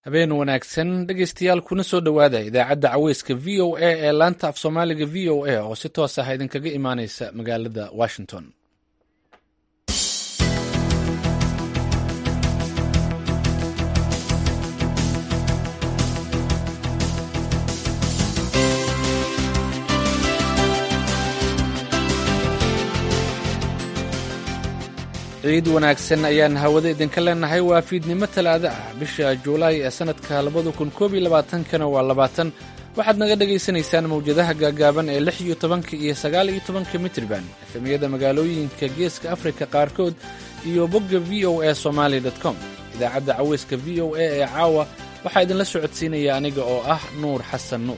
habeen wanaagsan dhegeystayaal kuna soo dhowaada idaacadda caweyska v o a ee laanta af soomaaliga v o a oo si toos ah idinkaga imaaneysa magaalada washington ciid wanaagsan ayaan hawada idinka leenahay waa fiidnimo talaado ah bisha juulaay ee sanadka labada kun koob iyo labaatankana waa labaatan waxaad naga dhagaysanaysaan mawjadaha gaagaaban ee lix iyo tobanka iyo sagaal iyo tobanka mitriban efemiyada magaalooyinka geeska afrika qaarkood iyo bogga v o a somaali com idaacadda caweyska v o a ee caawa waxaa idinla socodsiinaya aniga oo ah nuur xasan nuur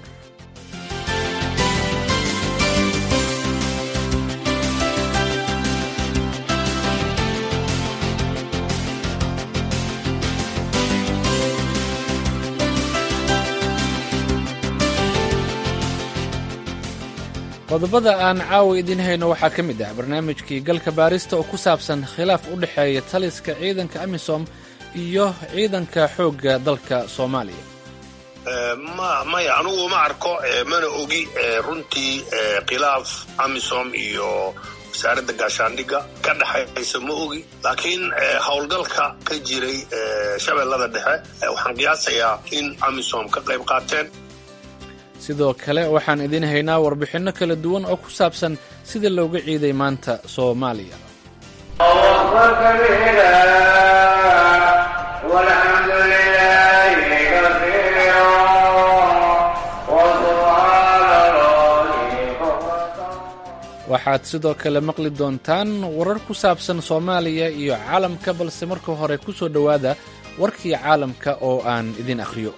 qodobada aan caawa idiin hayno waxaa ka mid ah barnaamijkii galka baarista oo ku saabsan khilaaf u dhexeeya taliska ciidanka amisom iyo ciidanka xoogga dalka soomaaliya maya anugu ma arko mana ogi runtii khilaaf amisom iyo wasaaradda gaashaandhigga ka dhexaysa ma ogi laakiin howlgalka ka jiray shabeellada dhexe waxaan qiyaasayaa in amisom ka qayb qaateen sidoo kale waxaan idiin haynaa warbixinno kala duwan oo ku saabsan sida looga ciiday maanta soomaaliya waxaad sidoo kale maqli doontaan warar ku saabsan soomaaliya iyo caalamka balse marka hore ku soo dhowaada warkii caalamka oo aan idin akhriyo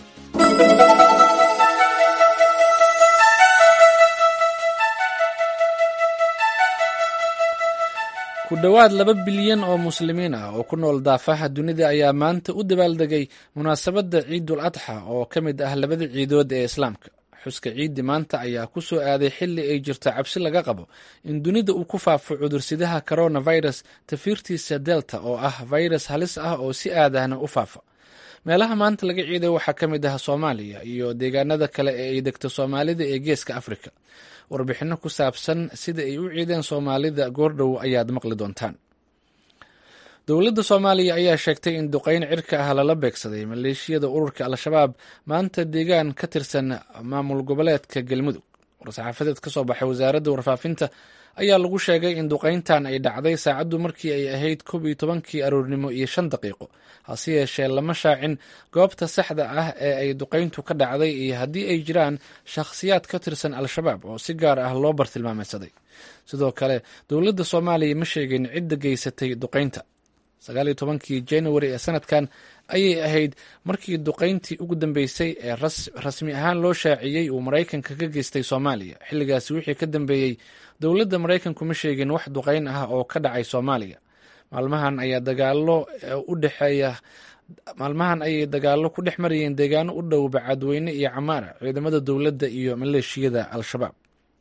ku dhowaad laba bilyan oo muslimiin ah oo ku nool daafaha dunida ayaa maanta u dabaaldegay munaasabadda ciidul adxa oo ka mid ah labada ciidood ee islaamka xuska ciiddi maanta ayaa ku soo aaday xilli ay jirto cabsi laga qabo in dunida uu ku faafo cudursidaha coronavirus tafiirtiisa delta oo ah virus halis ah oo si aadahna u faafa meelaha maanta laga ciiday waxaa ka mid ah soomaaliya iyo deegaanada kale ee ay degto soomaalida ee geeska afrika warbixinno ku saabsan sida ay u ciideen soomaalida goordhow ayaad maqli doontaan dowladda soomaaliya ayaa sheegtay in duqeyn cirka ah lala beegsaday maleeshiyada ururka al-shabaab maanta deegaan ka tirsan maamul goboleedka galmudug war-saxaafadeed ka soo baxay wasaaradda warfaafinta ayaa lagu sheegay in duqeyntan ay dhacday saacaddu markii ay ahayd koob iyo tobankii aroornimo iyo shan daqiiqo hase yeeshee lama shaacin goobta saxda ah ee ay duqeyntu ka dhacday iyo haddii ay jiraan shakhsiyaad ka tirsan al-shabaab oo si gaar ah loo bartilmaameysaday sidoo kale dowladda soomaaliya ma sheegin cidda geysatay duqeynta sagaaliyo tobankii januari ee sanadkan ayay ahayd markii duqeyntii ugu dambeysay ee rasmi ahaan loo shaaciyey uu maraykanka ka geystay soomaaliya xilligaasi wixii ka dambeeyey dowladda maraykanku ma sheegin wax duqeyn ah oo ka dhacay soomaaliya maalmahan ayaa dagaalo u dhexeeya maalmahan ayay dagaallo ku dhex marayeen deegaano u dhow bacadweyne iyo camaara ciidamada dowladda iyo maleeshiyada al-shabaab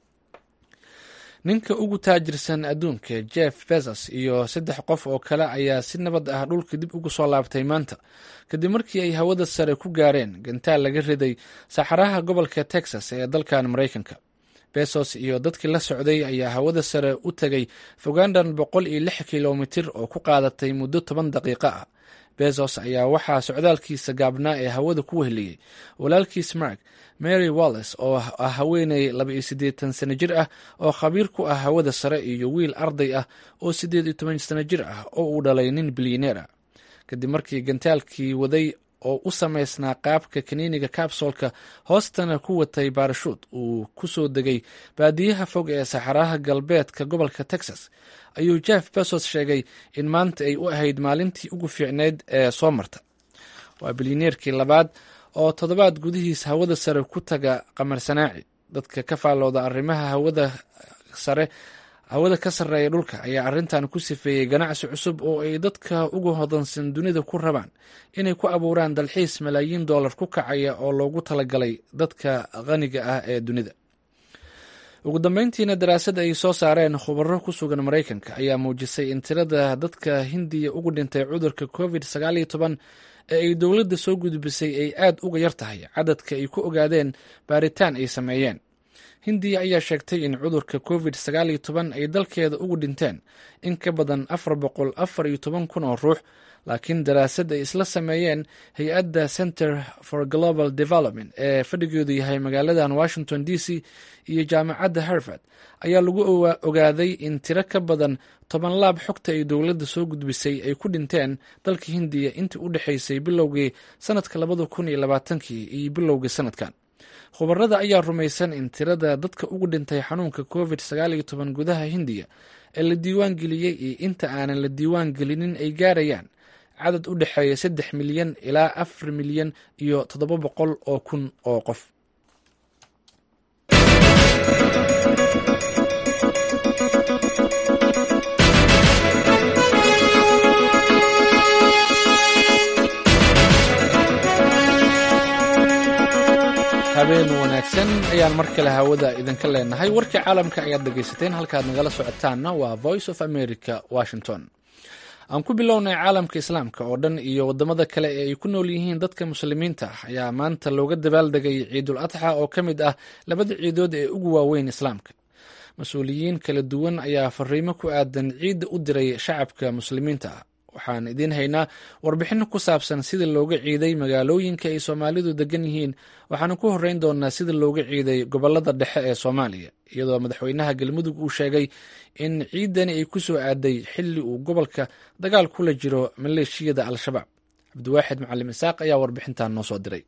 ninka ugu taajirsan adduunka jeff bezos iyo saddex qof oo kale ayaa si nabad ah dhulka dib ugu soo laabtay maanta kadib markii ay hawada sare ku gaareen gantaal laga riday saxaraha gobolka texas ee dalkan maraykanka besos iyo dadkii la socday ayaa hawada sare u tegay fogandan boqol iyo lix kilomitir oo ku qaadatay muddo toban daqiiqo ah bezos ayaa waxaa socdaalkiisa gaabnaa ee hawada ku weheliyey walaalkiis mark mary walles oo ah haweeney laba iyo siddeetan sano jir ah oo khabiir ku ah hawada sare iyo wiil arday ah oo siddeed iyo toban sano jir ah oo uu dhalay nin bilyaneer ah kadib markii gantaalkii waday oo u samaysnaa qaabka kaniiniga kabsolka hoostana ku watay baarashuud uu ku soo degay baadiyaha fog ee saxaraha galbeedka gobolka texas ayuu jeff besos sheegay in maanta ay u ahayd maalintii ugu fiicneyd ee soo marta waa bilyaneerkii labaad oo toddobaad gudihiis hawada sare ku taga qamar sanaaci dadka ka faallooda arrimaha hawada sare hawada ka sarreeya dhulka ayaa arrintan ku sifeeyey ganacsi cusub oo ay dadka ugu hodansan dunida ku rabaan inay ku abuuraan dalxiis malaayiin dollar ku kacaya oo loogu talagalay dadka qaniga ah ee dunida ugu dambeyntiina daraasad ay soo saareen khubaro ku sugan maraykanka ayaa muujisay in tirada dadka hindiya ugu dhintay cudurka covid sagaaliyo toban ee ay dowladda soo gudbisay ay aad uga yar tahay cadadka ay ku ogaadeen baaritaan ay sameeyeen hindiya ayaa sheegtay in cudurka covid sagaaliyo toban ay dalkeeda ugu dhinteen in ka badan afar boqol afar iyo toban kun oo ruux laakiin daraasad ay isla sameeyeen hay-adda center for global development ee fadhigeedu yahay magaaladan washington d c iyo jaamacadda harvard ayaa lagu ogaaday in tiro ka badan toban laab xogta ay dowladda soo gudbisay ay ku dhinteen dalka hindiya intii u dhexaysay bilowgii sanadka labada kun iyo labaatankii iyo bilowgii sanadkan khubarada ayaa rumaysan in tirada dadka ugu dhintay xanuunka covid sagaaliyo toban gudaha hindiya ee la diiwaan geliyey iyo inta aanan la diiwaan gelinin ay gaarayaan cadad u dhexeeya saddex milyan ilaa afar milyan iyo toddoba boqol oo kun oo qof habeen wanaagsan ayaan mar kale hawada idinka leenahay warkii caalamka ayaad dhegaysateen halkaad nagala socotaanna waa voice of america washington aan ku bilownay caalamka islaamka oo dhan iyo wadamada kale ee ay ku nool yihiin dadka muslimiinta ah ayaa maanta looga dabaaldegay ciidul adxa oo ka mid ah labada ciidood ee ugu waaweyn islaamka mas-uuliyiin kala duwan ayaa fariimo ku aadan ciidda u diray shacabka muslimiinta ah waxaan idiin haynaa warbixino ku saabsan sida looga ciiday magaalooyinka ay soomaalidu degan yihiin waxaanu ku horeyn doonaa sida looga ciiday gobolada dhexe ee soomaaliya iyadoo madaxweynaha galmudug uu sheegay in ciidani ay ku soo aaday xilli uu gobolka dagaal kula jiro maleeshiyada al-shabaab cabdiwaaxid macalim isaaq ayaa warbixintan noo soo diray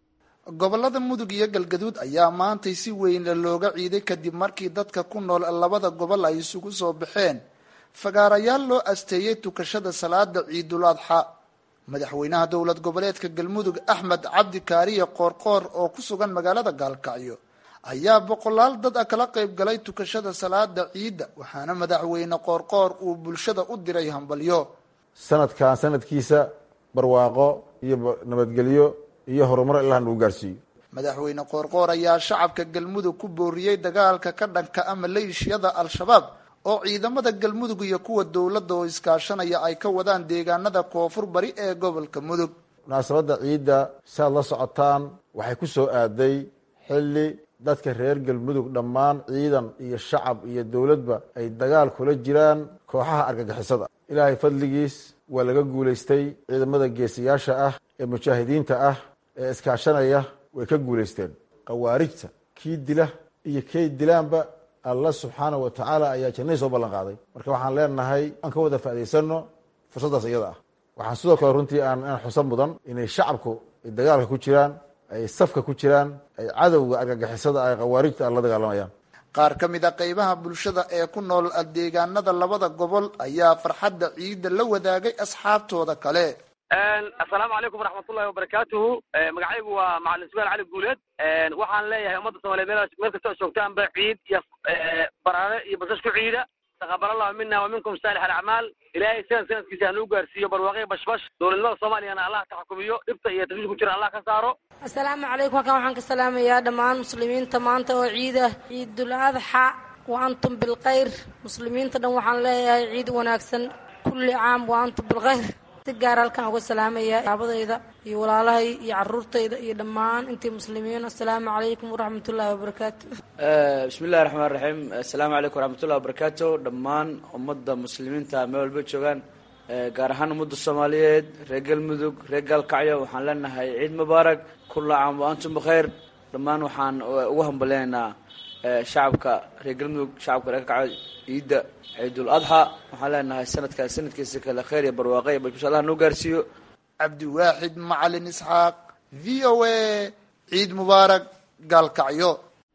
gobolada mudug iyo galgaduud ayaa maantay si weyn looga ciiday kadib markii dadka ku nool labada gobol ay isugu soo baxeen fagaarayaal loo asteeyey tukashada salaada ciidul adxa madaxweynaha dowlad goboleedka galmudug axmed cabdi kaariye qoorqoor oo ku sugan magaalada gaalkacyo ayaa boqolaal dad a kala qayb galay tukashada salaada ciidda waxaana madaxweyne qoorqoor uu bulshada u diray hambalyo sanadkan sanadkiisa barwaaqo iyo nabadgelyo iyo horumar ilahan uu gaarsiiyo madaxweyne qoorqoor ayaa shacabka galmudug ku booriyey dagaalka ka dhanka a maleeshiyada al-shabaab oo ciidamada galmudug iyo kuwa dowladda oo iskaashanaya ay ka wadaan deegaanada koonfur bari ee gobolka mudug munaasabadda ciidda si aad la socotaan waxay ku soo aaday xilli dadka reer galmudug dhammaan ciidan iyo shacab iyo dowladba ay dagaal kula jiraan kooxaha argagixisada ilaahay fadligiis waa laga guulaystay ciidamada geesiyaasha ah ee mujaahidiinta ah ee iskaashanaya way ka guulaysteen khawaarijta kii dila iyo kay dilaanba allah subxaana wa tacaala ayaa jannadii soo ballan qaaday marka waxaan leenahay aan ka wada faa'idaysano fursaddaas iyada ah waxaan sidoo kale runtii aan aan xusan mudan inay shacabku ay dagaalka ku jiraan ay safka ku jiraan ay cadowga argagixisada ay khawaarijta aan la dagaalamayaan qaar ka mid a qeybaha bulshada ee ku nool deegaanada labada gobol ayaa farxadda ciidda la wadaagay asxaabtooda kale assalaamu calaykum waraxmatullahi wabarakaatuhu magacaygu waa macalin sugaal cali guuleed waxaan leeyahay ummadda soomaliyeed meel meel kasta oo joogtaanba ciid iyo baraare iyo basas ku ciida taqabal allahu mina wa minkum saalix alacmaal ilaahay sanad sanadkiisa hanuu gaarsiiyo barwaaqyo bashbash dowladnimada soomaaliyana allah taxkumiyo dhibta iyo tashwiish ku jira allah ka saaro assalaamu calaykum halkan waxaan ka salaamayaa dhammaan muslimiinta maanta oo ciida ciidul adxa wa antum bilkhayr muslimiinta dhan waxaan leeyahay ciid wanaagsan kulli caam wa antum bilkhayr si gaar halkan uga salaamaya saabadayda iyo walaalahay iyo caruurtayda iyo dhammaan intii muslimiin assalaamu calaykum waraxmatullaahi wabarakaatu bismi illahi raxmaan raxiim assalaamu calaykum waraxmatullahi wabarakaatu dhammaan ummadda muslimiinta meel walba joogaan gaar ahaan ummadda soomaaliyeed reer galmudug reer gaalkacyo waxaan leenahay ciid mubaarak kulla caam wa antum bikhayr dhammaan waxaan ugu hambaleynaynaa shacabka reer galmudug shacabka reer gaalkacyo ciidda ciidul adxa waxaan leenahay sanadkaas sanadkiisa kale kheyr iyo barwaaqe iyo bashbash allah noo gaarsiiyo cabdiwaaxid macalin isxaaq v o a ciid mubaarak gaalkacyo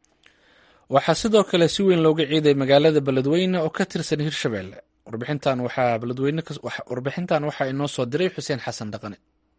waxaa sidoo kale si weyn looga ciiday magaalada beledweyne oo ka tirsan hirshabelle warbixintan waxaa beledweyne warbixintan waxaa inoo soo diray xuseen xasan dhaqane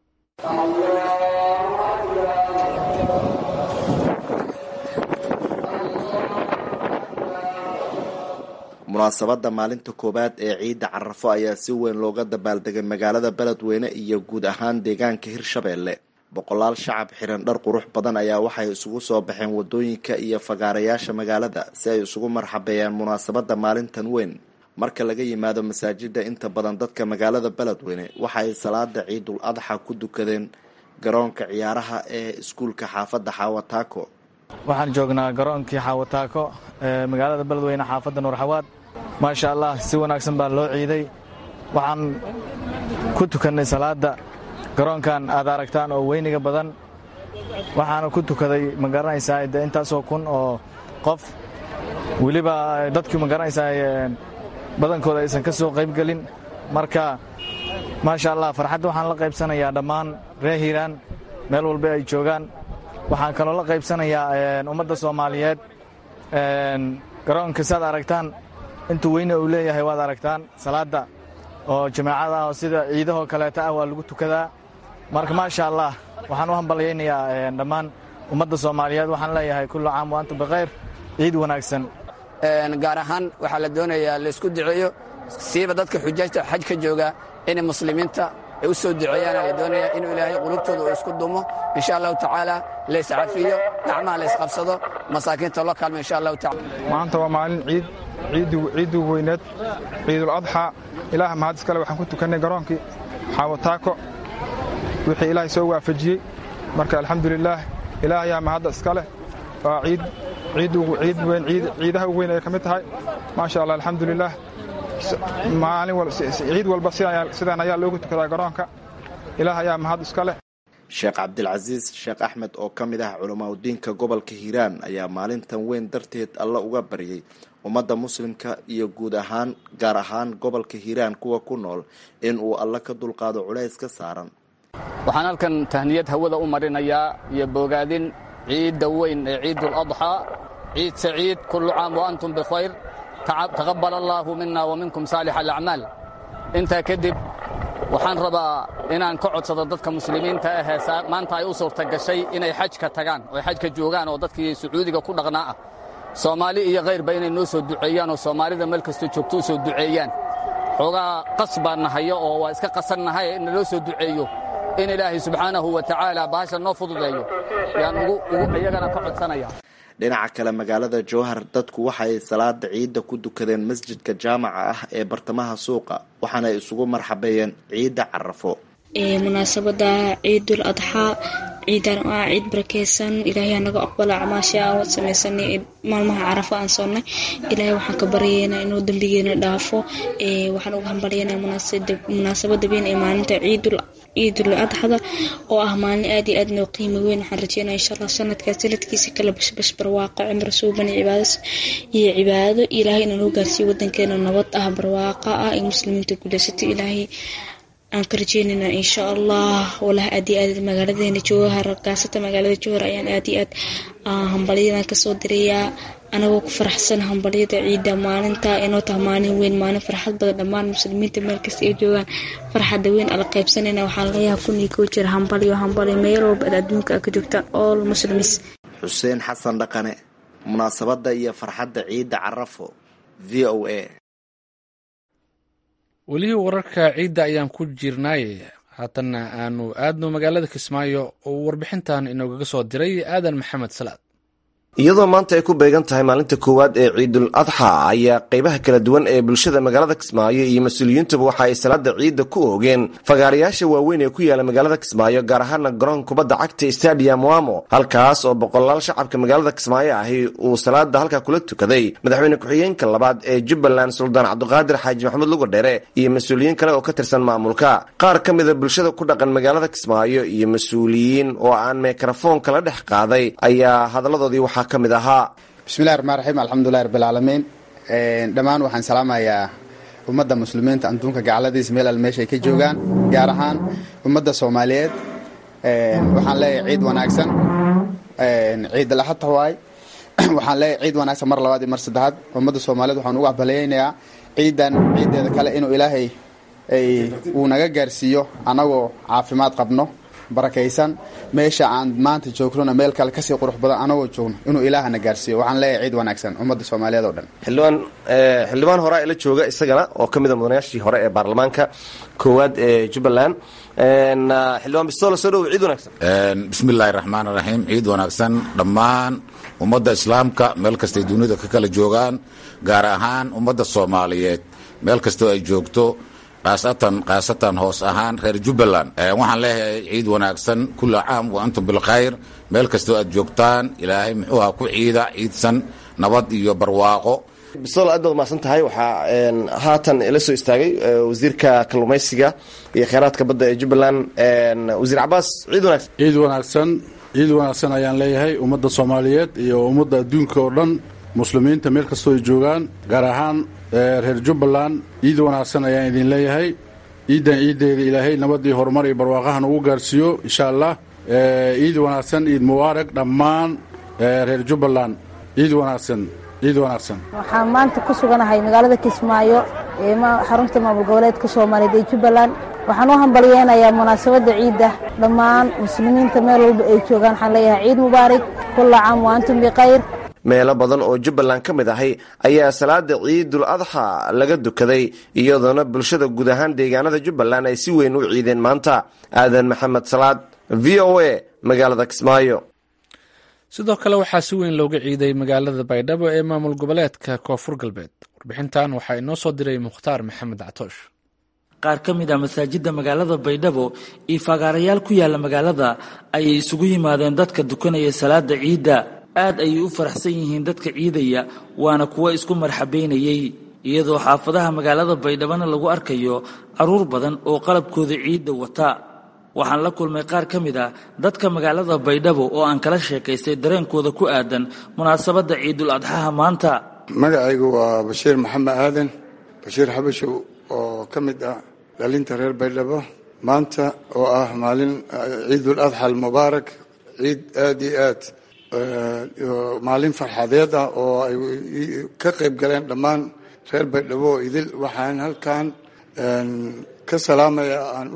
munaasabadda maalinta koowaad ee ciidda carafo ayaa si weyn looga dabaaldegay magaalada beledweyne iyo guud ahaan deegaanka hirshabeelle boqolaal shacab xiran dhar qurux badan ayaa waxay isugu soo baxeen wadooyinka iyo fagaarayaasha magaalada si ay isugu marxabeeyaan munaasabada maalintan weyn marka laga yimaado masaajida inta badan dadka magaalada beledweyne waxa ay salaada ciidul adxa ku dukadeen garoonka ciyaaraha ee iskuulka xaafadda xaawataako waxaan joognaa garoonkii xaawataako ee magaalada beledweyne xaafadda nuurxawaad maasha allah si wanaagsan baa loo ciiday waxaan ku tukannay salaadda garoonkan aad aragtaan oo weyniga badan waxaana ku tukaday ma garanaysaa de intaasoo kun oo qof weliba dadkii ma garanaysaa badankooda aysan ka soo qaybgelin marka maasha allah farxadda waxaan la qaybsanayaa dhammaan reer hiiraan meel walba ay joogaan waxaan kaloo la qaybsanayaa ummadda soomaaliyeed garoonka saad aragtaan intuu weyne uu leeyahay waad aragtaan salaadda oo jamaacada ah oo sida ciidahoo kaleeta ah waa lagu tukadaa marka maasha allah waxaan u hambalyaynayaa dhammaan ummadda soomaaliyeed waxaan leeyahay kullu caam wa antum bikhayr ciid wanaagsan gaar ahaan waxaa la doonayaa laysku duceeyo siiba dadka xujaajta xaj ka jooga inay muslimiinta ay u soo duceeyaan la doonaya inuu ilaahay qulubtooda uu isku dumo insha allahu tacaala layscafiyo gacmaha laysqabsado masaakiinta loo kaalmo insha allahu tacala maanta waa maalin ciid ciiddii weyneed ciidul adxaa ilaah mahad iskale waxaan ku tukannay garoonkii xaawataako wixii ilaahay soo waafajiyey marka alxamdulilaah ilaah ayaa mahadda iska leh waa ciid ciidaha ugu weyn ay ka mid tahay maasha allah alxamdulilaah ciid walba sidaan ayaa loogu tukadaa garoonka ilaah ayaa mahad iska leh sheekh cabdilcasiis sheekh axmed oo ka mid ah culamaadudiinka gobolka hiiraan ayaa maalintan weyn darteed alla uga baryay ummadda muslimka iyo guud ahaan gaar ahaan gobolka hiiraan kuwa ku nool in uu alla ka dulqaado culays ka saaran waxaan halkan tahniyad hawada u marinayaa iyo bogaadin ciidda weyn ee ciidul adxaa ciid saciid kullu caam wa antum bikhayr taqabbal allaahu mina wa minkum saalix alacmaal intaa kadib waxaan rabaa inaan ka codsado dadka muslimiinta ahee maanta ay u suurta gashay inay xajka tagaan oo xajka joogaan oo dadkii sacuudiga ku dhaqnaa ah soomaali iyo khayrba inay noo soo duceeyaan oo soomaalida meel kastoo joogto u soo duceeyaan xoogaa qas baan nahayo oo waa iska qasannahay in naloo soo duceeyo in ilaahay subxaanahu wa tacaala bahasha noo fududeeyo yaan ugu iyagana ka codsanaya dhinaca kale magaalada jowhar dadku waxay salaada ciidda ku dukadeen masjidka jaamaca ah ee bartamaha suuqa waxaana isugu marxabeeyeen ciidda carafo munaasabada ciidul adxaa ciidan oo ah ciid barakeysan ilaahay anaga aqbala acmaasha aan samaysanay maalmaha carafo aan soonnay ilaahay waxaan ka baryaynaa inuu dembigeena dhaafo waxaan uga hambalyaynaa munaasabada weyn ee maalinta ciidul ciidul adxada oo ah maalin aad iyo aad noo qiimo weyn waxaan rajeynaya insha allah sanadkaas sanadkiisa kala bashbash barwaaqo cimro suuban cibaado iyo cibaado ilaahay inuu noo gaarsiiyo wadankeena nabad ah barwaaqo ah ee muslimiinta guulaysato ilaahay aan ka rajeynayna insha allah walaha aad iyo aad magaaladeena jowhar gaasata magaalada jowhar ayaan aad iyo aad hambalyadan kasoo dirayaa anagoo ku faraxsan hambalyada ciidda maalinta inoo taha maalin weyn maalin farxad badan dhammaan muslimiinta meel kasta ay joogaan farxadda weyn ala qaybsanayna waxaan leeyahay kunii koo jira hambalyo hambalyo meel walba ad adduunka ka joogta all muslims xuseen xasan dhaqane munaasabadda iyo farxadda ciidda carafo v o a weli wararka ciidda ayaan ku jirnaaye haatanna aanu aadno magaalada kismaayo oo warbixintan inoogaga soo diray aadan maxamed salaad iyadoo maanta ay ku beegan tahay maalinta koowaad ee ciidul adxa ayaa qeybaha kala duwan ee bulshada magaalada kismaayo iyo mas-uuliyiintuba waxa ay salaada ciidda ku oogeen fagaarayaasha waaweyn ee ku yaala magaalada kismaayo gaar ahaana garoon kubadda cagta stadium wamo halkaas oo boqolaal shacabka magaalada kismaayo ahi uu salaada halkaa kula tukaday madaxweyne ku-xigeenka labaad ee jubbaland suldaan cabdiqaadir xaaji maxamuud luga dheere iyo mas-uuliyiin kale oo ka tirsan maamulka qaar ka mida bulshada ku dhaqan magaalada kismaayo iyo mas-uuliyiin oo aan mikrafoonka la dhex qaaday ayaa hadaladoodii waxaa bismillahi raxmaan raxiim alxamdulilahi rabbilcaalamiin dhammaan waxaan salaamayaa ummadda muslimiinta adduunka gacaladiisa meel al meesha ay ka joogaan gaar ahaan ummadda soomaaliyeed waxaan leeyahay ciid wanaagsan ciid alaxadta waay waxaan leeyahay ciid wanaagsan mar labaad iyo mar saddexaad ummadda soomaaliyeed waxaan ugu hambalyaynayaa ciidan ciiddeeda kale inuu ilaahay uu naga gaarsiiyo annagoo caafimaad qabno barakaysan meesha aan maanta joognona meel kale kasii qurux badan anagoo joogno inuu ilaahana gaarsiiyo waxaan leeyahay ciid wanaagsan ummadda soomaaliyeed oo dhan xildhibaan xildhibaan horaa ila jooga isagana oo ka mid a mudanayaashii hore ee baarlamaanka koowaad ee jubbaland xildhibaan bistoolo soo dhow ciid wanaagsan bismiillaahi raxmaan raxiim ciid wanaagsan dhammaan ummadda islaamka meel kastay dunida ka kala joogaan gaar ahaan ummadda soomaaliyeed meel kastoo ay joogto khaasatan khaasatan hoos ahaan reer jubbaland waxaan leeyahay ciid wanaagsan kulla caam wa antum bilkhayr meel kastoo aad joogtaan ilaahay muxuu aha ku ciida ciidsan nabad iyo barwaaqo bistool aad baad umahadsan tahay waxaa haatan ila soo istaagay wasiirka kalluumaysiga iyo kheyraadka badda ee jubbaland wasiir cabaas ciid wanaagsan ciid wanaagsan ciid wanaagsan ayaan leeyahay ummadda soomaaliyeed iyo ummadda adduunka oo dhan muslimiinta meel kastoo ay joogaan gaar ahaan reer jubbaland ciid wanaagsan ayaan idin leeyahay ciiddan ciiddeeda ilaahay nabad iyo horumar iyo barwaaqahan ugu gaarsiiyo insha allah ciid wanaagsan ciid mubaarak dhammaan reer jubbaland ciid wanaagsan ciid wanaagsan waxaan maanta ku suganahay magaalada kismaayo ee xarunta maamul goboleedka soomaaliyeed ee jubbaland waxaan u hambalyeynayaa munaasabadda ciidda dhammaan muslimiinta meel walba ay joogaan waxaan leeyahay ciid mubaarak kulla caam wa antum bikhayr meelo badan oo jubbaland ka mid ahay ayaa salaada ciidul adxa laga dukaday iyadoona bulshada guud ahaan deegaanada jubbaland ay si weyn u ciideen maanta aadan maxamed salaad v o a magaalada kismaayo sidoo kale waxaa si weyn looga ciiday magaalada baydhabo ee maamul goboleedka koonfur galbeed warbixintan waxaa inoo soo diray mukhtaar maxamed catoosh qaar ka mid a masaajidda magaalada baydhabo iyo fagaarayaal ku yaalla magaalada ayay isugu yimaadeen dadka dukanaya salaada ciidda aad ayay u faraxsan yihiin dadka ciidaya waana kuwo isku marxabaynayey iyadoo xaafadaha magaalada baydhabona lagu arkayo carruur badan oo qalabkooda ciidda wata waxaan la kulmay qaar ka mid a dadka magaalada baydhabo oo aan kala sheekaystay dareenkooda ku aadan munaasabadda ciidul adxaha maanta magacaygu waa bashiir maxamed aadan bashiir xabashow oo ka mid ah dhalinta reer baydhabo maanta oo ah maalin ciidul adxa almubaarak ciid aad iyo aad maalin farxadeed ah oo ay ka qayb galeen dhammaan reer baydhabo oo idil waxaan halkan ka salaamaya aan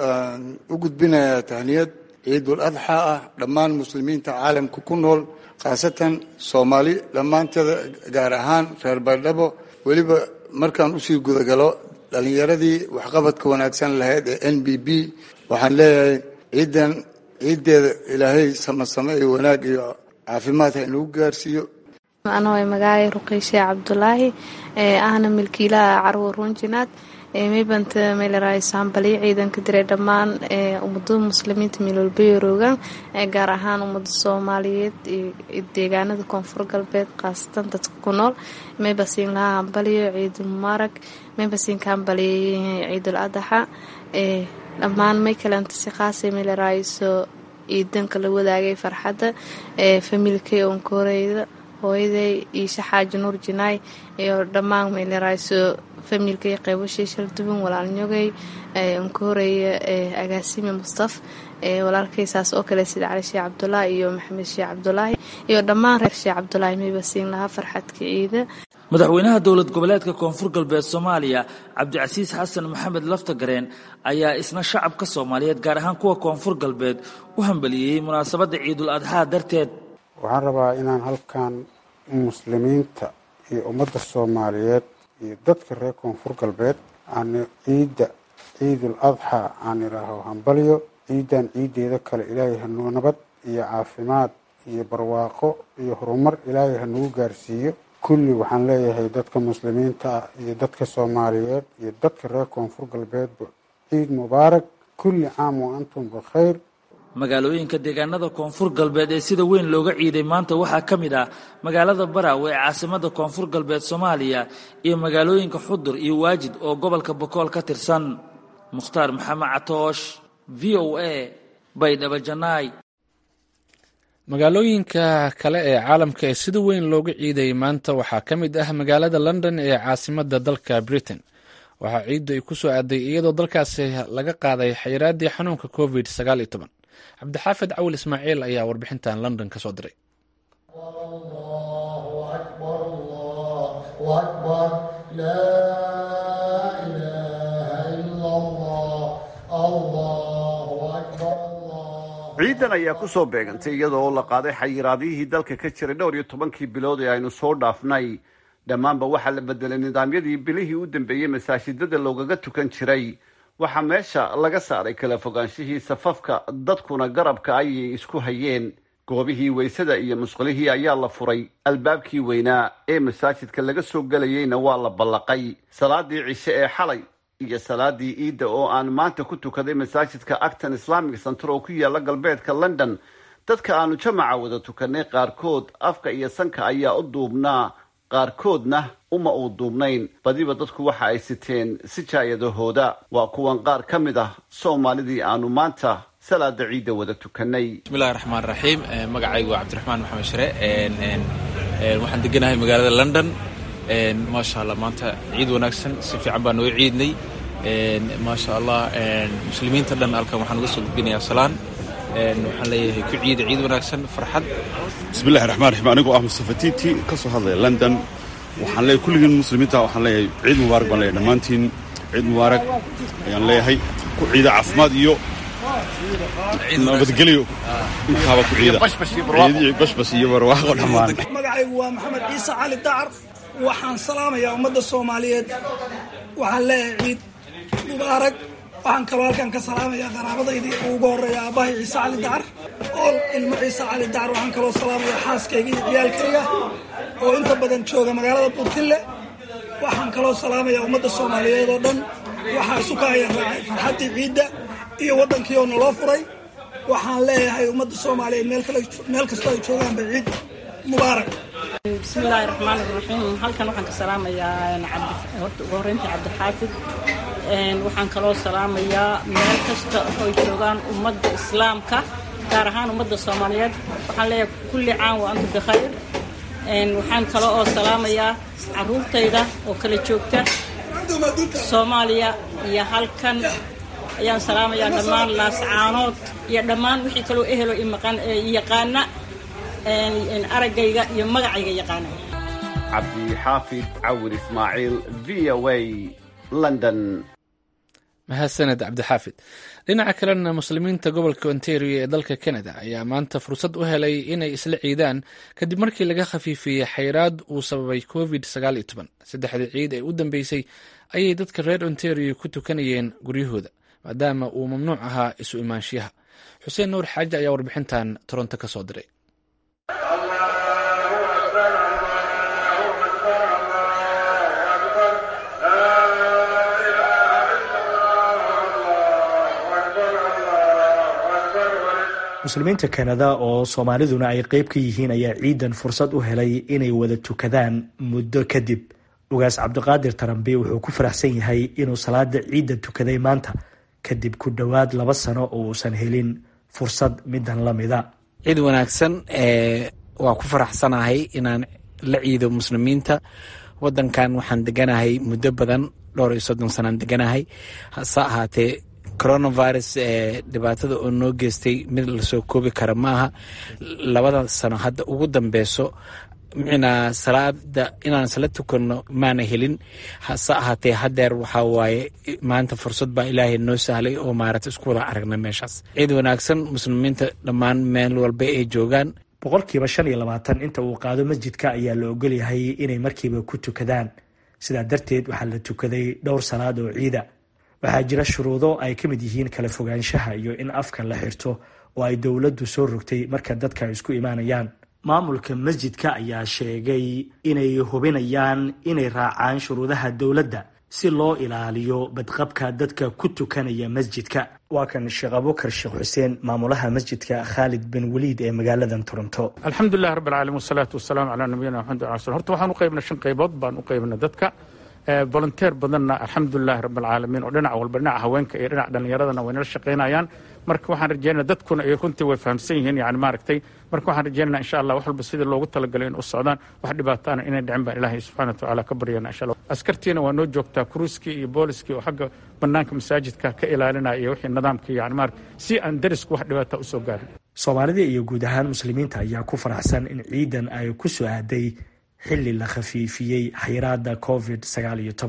u gudbinayaa tahniyad ciidul adxa ah dhammaan muslimiinta caalamka ku nool khaasatan soomaali dhammaanteeda gaar ahaan reer baydhabo weliba markaan usii gudagalo dhalinyaradii waxqabadka wanaagsan lahayd ee n b b waxaan leeyahay ciidan ciiddeeda ilaahay samasame iyo wanaag iyo caafimaad ha inagu gaarsiiyo anoo magacay ruqiyshe cabdulaahi ee ahna milkiilaha carwo runjinaad maybanta meelaraaysaanbaliyo ciidanka diray dhammaan ummada muslimiinta meelwalbayaroogaan gaar ahaan ummada soomaaliyeed iyo deegaanada koonfur galbeed khaasatan dadka ku nool maybasiin lahaa hambaliyo ciidul mubaarak maybasiin ka hambaliyayahay ciidul adaxa dhammaan may kalenta si khaasa meelaraayso ciidanka la wadaagay farxadda familkay onkoreyda hooyaday iisha xaaji nuur jinaay iyo dhammaan meelerayso familkay qeybashii shalduban walaalnyogay unka horeeya agaasime mustaf walaalkay saas oo kale sida cali sheekh cabdulaahi iyo maxamed sheekh cabdulaahi iyo dhammaan reer sheekh cabdulaahi mayba siin lahaa farxadka ciida madaxweynaha dowlad goboleedka koonfur galbeed soomaaliya cabdicasiis xasan maxamed laftagareen ayaa isna shacabka soomaaliyeed gaar ahaan kuwa koonfur galbeed u hambeliyeyey munaasabadda ciidul adxaa darteed waxaan rabaa inaan halkan muslimiinta iyo ummadda soomaaliyeed iyo dadka reer koonfur galbeed aan ciidda ciidul adxa aan idhaaho hambalyo ciidan ciiddeeda kale ilaahay hanuu nabad iyo caafimaad iyo barwaaqo iyo horumar ilaahay hanugu gaarsiiyo kulli waxaan leeyahay dadka muslimiinta ah iyo dadka soomaaliyeed iyo dadka reer koonfur galbeedba ciid mubaarak kulli caam wa antum bikhayr magaalooyinka deegaanada koonfur galbeed ee sida weyn looga ciiday maanta waxaa ka mid ah magaalada baraawe ee caasimada koonfur galbeed soomaaliya iyo magaalooyinka xudur iyo waajid oo gobolka bokool ka tirsan mukhtaar maxamed catoosh v o a baydhabo janaay magaalooyinka kale ee caalamka ee sida weyn looga ciidayay maanta waxaa ka mid ah magaalada london ee caasimada dalka britain waxaa ciiddu ay ku soo aaday iyadoo dalkaasi laga qaaday xayiraaddii xanuunka covid sagaal iyo toban cabdixaafid cawil ismaaciil ayaa warbixintan london ka soo diray ciidan ayaa ku soo beegantay iyada oo la qaaday xayiraadihii dalka ka jiray dhowr iyo tobankii bilood ee aynu soo dhaafnay dhammaanba waxaa la bedelay nidaamyadii bilihii u dambeeyey masaajidada loogaga tukan jiray waxaa meesha laga saaray kala fogaanshihii safafka dadkuna garabka ayay isku hayeen goobihii weysada iyo musqulihii ayaa la furay albaabkii weynaa ee masaajidka laga soo gelayeyna waa la ballaqay salaadii cishe ee xalay iyo salaadii iidda oo aan maanta ku tukaday masaajidka acton islamic center oo ku yaala galbeedka london dadka aanu jamaca wada tukanay qaarkood afka iyo sanka ayaa u duubnaa qaarkoodna uma uu duubnayn badiba dadku waxa ay siteen sijaayadahooda waa kuwan qaar ka mid ah soomaalidii aanu maanta salaada ciidda wada tukanay bismillahi raxmaan raxiim magacaygu waa cabdiraxmaan maxamed shire waxaan deganahay magaalada london maasha allah maanta ciid wanaagsan si fiican baa noo ciidnay maasha allah muslimiinta dhan halkan waxaan uga soo gudbinayaa salaan waxaan leeyahay ku ciida ciid wanaagsan farxad bismillahi raxmaan raxiim anigoo ah mustafa tiiti ka soo hadlaya london waxaan leeyahay kulligiin muslimiinta waxaan leeyahay ciid mubaarak baan leeyahay dhammaantiin ciid mubaarak ayaan leeyahay ku ciida caafimaad iyo nabadgelyo intaaba ku ciida bashbash iyo barwaaqo dhammaan magacaygu waa maxamed ciise cali dacar waxaan salaamayaa ummadda soomaaliyeed waxaan leeyahay ciid mubaarak waxaan kaloo halkan ka salaamayaa qaraabadaydii ugu horreeya aabbahay ciise cali dacar ool ilmo ciise cali dacar waxaan kaloo salaamayaa xaaskayga iyo ciyaalkayga oo inta badan jooga magaalada buurtille waxaan kaloo salaamayaa ummadda soomaaliyeed oo dhan waxaa isu ka haya raacay farxaddii ciidda iyo waddankii oo naloo furay waxaan leeyahay ummadda soomaaliyeed meel kastoo ay joogaanba ciid mubaarak bismillaahi raxmaan iraxiim halkan waxaan ka salaamayaa horta ugu horreyntii cabdixaafid waxaan kaloo salaamayaa meel kasta oo joogaan ummadda islaamka gaar ahaan ummadda soomaaliyeed waxaan leeyahay kulli caan wa antum bikhayr waxaan kale oo salaamayaa caruurtayda oo kala joogta soomaaliya iyo halkan ayaan salaamayaa dhammaan laascaanood iyo dhammaan wixii kaloo ehelo yaqaana araggayga iyo magacayga yaqaana cabdixaafid cawir ismaaciil v o a london mahadsaned cabdixaafid dhinaca kalena muslimiinta gobolka ontario ee dalka canada ayaa maanta fursad u helay inay isla ciidaan kadib markii laga khafiifiyey xayraad uu sababay covid sagaal iyo toban saddexdii ciid ee u dambeysay ayay dadka reer ontario ku tukanayeen guryahooda maadaama uu mamnuuc ahaa isu imaanshiyaha xuseen nuur xaaji ayaa warbixintan toronto ka soo diray muslimiinta kanada oo soomaaliduna ay qeyb ka yihiin ayaa ciidan fursad u helay inay wada tukadaan muddo kadib ugaas cabdiqaadir tarambi wuxuu ku faraxsan yahay inuu salaada ciidda tukaday maanta kadib ku dhowaad laba sano oo uusan helin fursad midan lamida ciid wanaagsan waa ku faraxsanahay inaan la ciido muslimiinta wadankan waxaan deganahay muddo badan dhowr iyo soddon sanaan deganahay hase ahaatee coronavirus dhibaatada oo noo geystay mid lasoo koobi kara maaha labada sano hadda ugu dambeyso micnaa salaada inaan sala tukanno maana helin hase ahaatee hadeer waxaa waaye maanta fursad baa ilaahay noo sahlay oo maarata isku wada aragna meeshaas ciid wanaagsan muslimiinta dhammaan meel walba ay joogaan boqolkiiba shan iyo labaatan inta uu qaado masjidka ayaa la ogolyahay inay markiiba ku tukadaan sidaa darteed waxaa la tukaday dhowr salaad oo ciida waxaa jira shuruudo ay ka mid yihiin kala fogaanshaha iyo in afka la xirto oo ay dowladdu soo rogtay marka dadka isku imaanayaan maamulka masjidka ayaa sheegay inay hubinayaan inay raacaan shuruudaha dowladda si loo ilaaliyo badqabka dadka ku tukanaya masjidka waa kan sheekh abukar sheekh xuseen maamulaha masjidka khaalid bin waliid ee magaaladan toronto alxamdulilah rabb alcaalamiin wasalaatu wasalaamu calaa nabiyina maxamed ala sl horta waxaan u qaybnay shan qaybood baan u qaybnay dadka volunteer badanna alxamdulilahi rabb alcaalamiin oo dhinac walba dhinaca haweenka iyo dhinaca dhallinyaradana way nala shaqaynayaan marka waxaan rajeynaa dadkuna ay runtii way fahamsan yihiin yani maaragtay marka waxaan rajeynaa insha allah wax walba sidii loogu talagalay in u socdaan wax dhibaataana inay dhicin baan ilaahay subxana wa tacaala ka baryana insha allah askartiina waa noo joogtaa kuruuskii iyo booliskii oo xagga banaanka masaajidka ka ilaalinaya iyo wixii nidaamkii yani maarag si aan darisku wax dhibaata usoo gaarin soomaalida iyo guud ahaan muslimiinta ayaa ku faraxsan in ciidan ay ku soo aaday xilli la khafiifiyey xayiraada covid sagaal iyo toban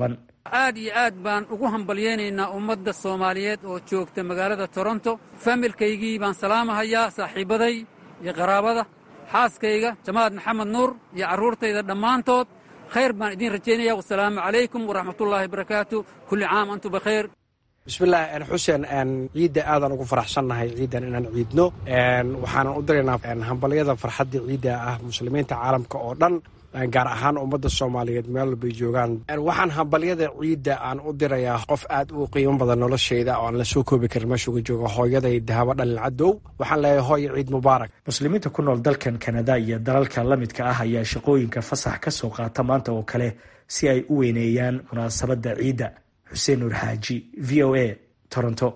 aad iyo aad baan ugu hambalyaynaynaa ummadda soomaaliyeed oo joogta magaalada toronto familkaygii baan salaamahayaa saaxiibbaday iyo qaraabada xaaskayga jamaad maxamed nuur iyo carruurtayda dhammaantood khayr baan idiin rajaynaya wasalaamu calaykum waraxmatullaahi barakaatu kulli caam antum bakhayr bismillaah xuseen ciidda aadaan ugu faraxsannahay ciiddan inaan ciidno waxaanan u diraynaa hambalyada farxadda ciidda ah muslimiinta caalamka oo dhan gaar ahaan ummadda soomaaliyeed meel walbay joogaan waxaan hambalyada ciidda aan u dirayaa qof aad u qiimo badan noloshayda oo aan la soo koobi karin meeshuga jooga hooyaday dahabo dhalin cadow waxaan leeyahay hooyo ciid mubaarak muslimiinta ku nool dalkan kanada iyo dalalka la midka ah ayaa shaqooyinka fasax ka soo qaata maanta oo kale si ay u weyneeyaan munaasabadda ciidda xuseen nuur xaaji v o a toronto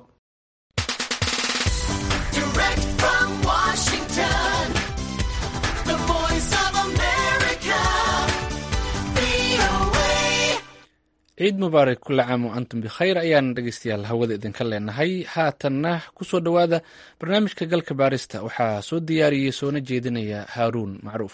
ciid mubaarak kula caam o antum bikhayr ayaan dhegeystayaal hawada idinka leenahay haatanna kusoo dhowaada barnaamijka galka baarista waxaa soo diyaariyey soona jeedinaya haaruun macruuf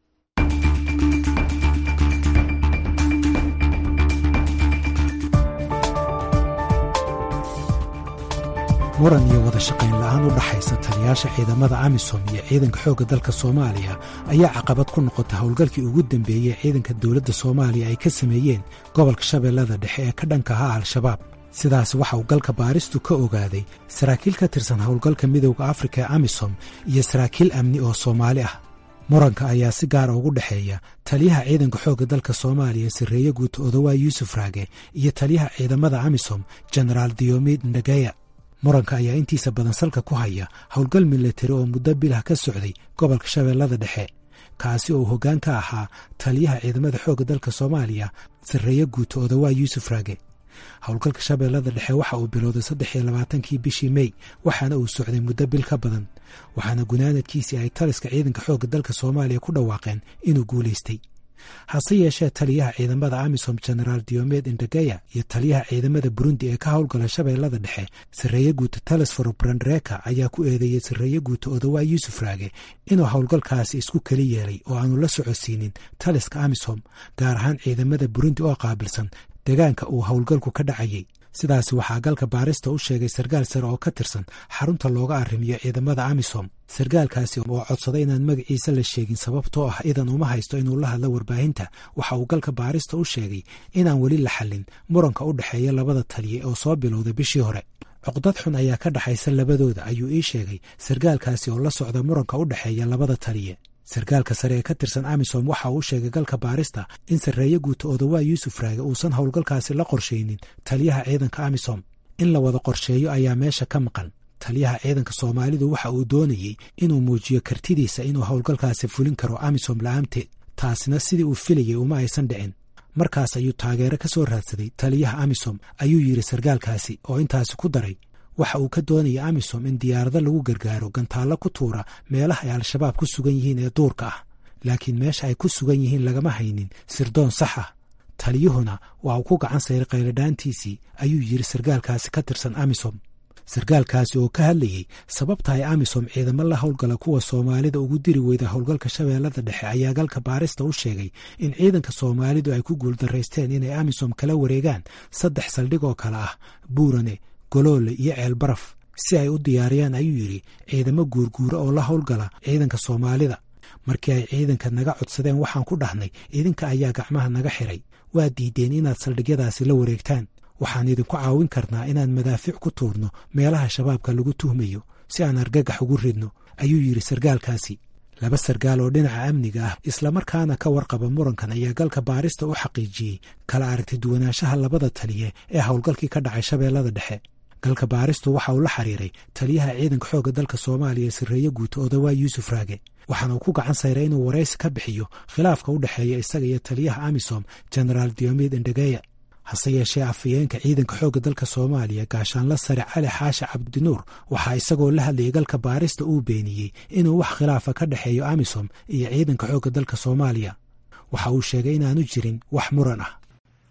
muran iyo wada shaqayn la'aan u dhaxaysa taliyaasha ciidamada amisom iyo ciidanka xoogga dalka soomaaliya ayaa caqabad ku noqota howlgalkii ugu dambeeyey ciidanka dowladda soomaaliya ay ka sameeyeen gobolka shabeellada dhexe ee ka dhanka ahaa al-shabaab sidaas waxa uu galka baaristu ka ogaaday saraakiil ka tirsan howlgalka midowda afrika ee amisom iyo saraakiil amni oo soomaali ah muranka ayaa si gaara ugu dhexeeya taliyaha ciidanka xoogga dalka soomaaliya sarreeye guuta odowaa yuusuf raage iyo taliyaha ciidamada amisom jenaraal diyomid ndageya muranka ayaa intiisa badan salka ku haya howlgal milatari oo muddo bilah ka socday gobolka shabeellada dhexe kaasi oo hoggaan ka ahaa taliyaha ciidamada xoogga dalka soomaaliya sarreeye guuta odowaa yuusuf raage howlgalka shabeellada dhexe waxa uu bilowday saddex iyo labaatankii bishii mey waxaana uu socday muddo bil ka badan waxaana gunaanadkiisii ay taliska ciidanka xoogga dalka soomaaliya ku dhawaaqeen inuu guulaystay hase yeeshee taliyaha ciidamada amisom jenaraal diomed indageya iyo taliyaha ciidamada burundi ee ka howlgala shabeellada dhexe sarreeye guuta telesforo brandreka ayaa ku eedeeyey sarreeye guuta odowaa yuusuf raage inuu howlgalkaasi isku keli yeelay oo aanu la socodsiinin taliska amisom gaar ahaan ciidamada burundi oo qaabilsan deegaanka uu howlgalku ka dhacayey sidaasi waxaa galka baarista u sheegay sarkaal sare oo ka tirsan xarunta looga arrimiyo ciidamada amisom sarkaalkaasi oo codsaday inaan magaciisa la sheegin sababtoo ah idan uma haysto inuu la hadlo warbaahinta waxa uu galka baarista u sheegay inaan weli la xallin muranka u dhexeeya labada taliye oo soo bilowday bishii hore cuqdad xun ayaa ka dhaxaysa labadooda ayuu ii sheegay sarkaalkaasi oo la socda muranka u dhexeeya labada taliye sarkaalka sare ee ka tirsan amisom waxa uu sheegay galka baarista in sarreeye guuta odowaa yuusuf raage uusan howlgalkaasi la qorshaynin taliyaha ciidanka amisom in la wada qorsheeyo ayaa meesha ka maqan taliyaha ciidanka soomaalidu waxa uu doonayey inuu muujiyo kartidiisa inuu howlgalkaasi fulin karo amisom la'aanteed taasina sidii uu filayey uma aysan dhicin markaas ayuu taageero ka soo raadsaday taliyaha amisom ayuu yidhi sarkaalkaasi oo intaasi ku daray waxa uu ka doonaya amisom in diyaarado lagu gargaaro gantaallo ku tuura meelaha ay al-shabaab ku sugan yihiin ee duurka ah laakiin meesha ay ku sugan yihiin lagama haynin sirdoon sax ah taliyuhuna waa uu ku gacan sayray qayladhaantiisii ayuu yidhi sarkaalkaasi ka tirsan amisom sarkaalkaasi oo ka hadlayey sababta ay amisom ciidamo la howlgala kuwa soomaalida ugu diri weyda howlgalka shabeellada dhexe ayaa galka baarista u sheegay in ciidanka soomaalidu ay ku guuldaraysteen inay amisom kala wareegaan saddex saldhig oo kale ah buurane goloole iyo ceel baraf si ay u diyaariyaan ayuu yidhi ciidamo guurguura oo la howlgala ciidanka soomaalida markii ay ciidanka naga codsadeen waxaan ku dhahnay idinka ayaa gacmaha naga xiray waa diideen inaad saldhigyadaasi la wareegtaan waxaan idinku caawin karnaa inaan madaafiic ku tuurno meelaha shabaabka lagu tuhmayo si aan argagax ugu ridno ayuu yidhi sarkaalkaasi laba sarkaal oo dhinaca amniga ah islamarkaana ka warqaba murankan ayaa galka baarista u xaqiijiyey kala aragti duwanaanshaha labada taliye ee howlgalkii ka dhacay shabeellada dhexe galka baaristu waxa uu la xiriiray taliyaha ciidanka xoogga dalka soomaaliya sarreeye guuta odowaa yuusuf raage waxaana uu ku gacan sayray inuu waraysi ka bixiyo khilaafka u dhexeeya isaga iyo taliyaha amisom jenaraal diomid indageya hase yeeshee afhayeenka ciidanka xoogga dalka soomaaliya gaashaanla sare cali xaashi cabdinuur waxaa isagoo la hadlayay galka baarista uu beeniyey inuu wax khilaafa ka dhexeeyo amisom iyo ciidanka xoogga dalka soomaaliya waxa uu sheegay inaanu jirin wax muran ah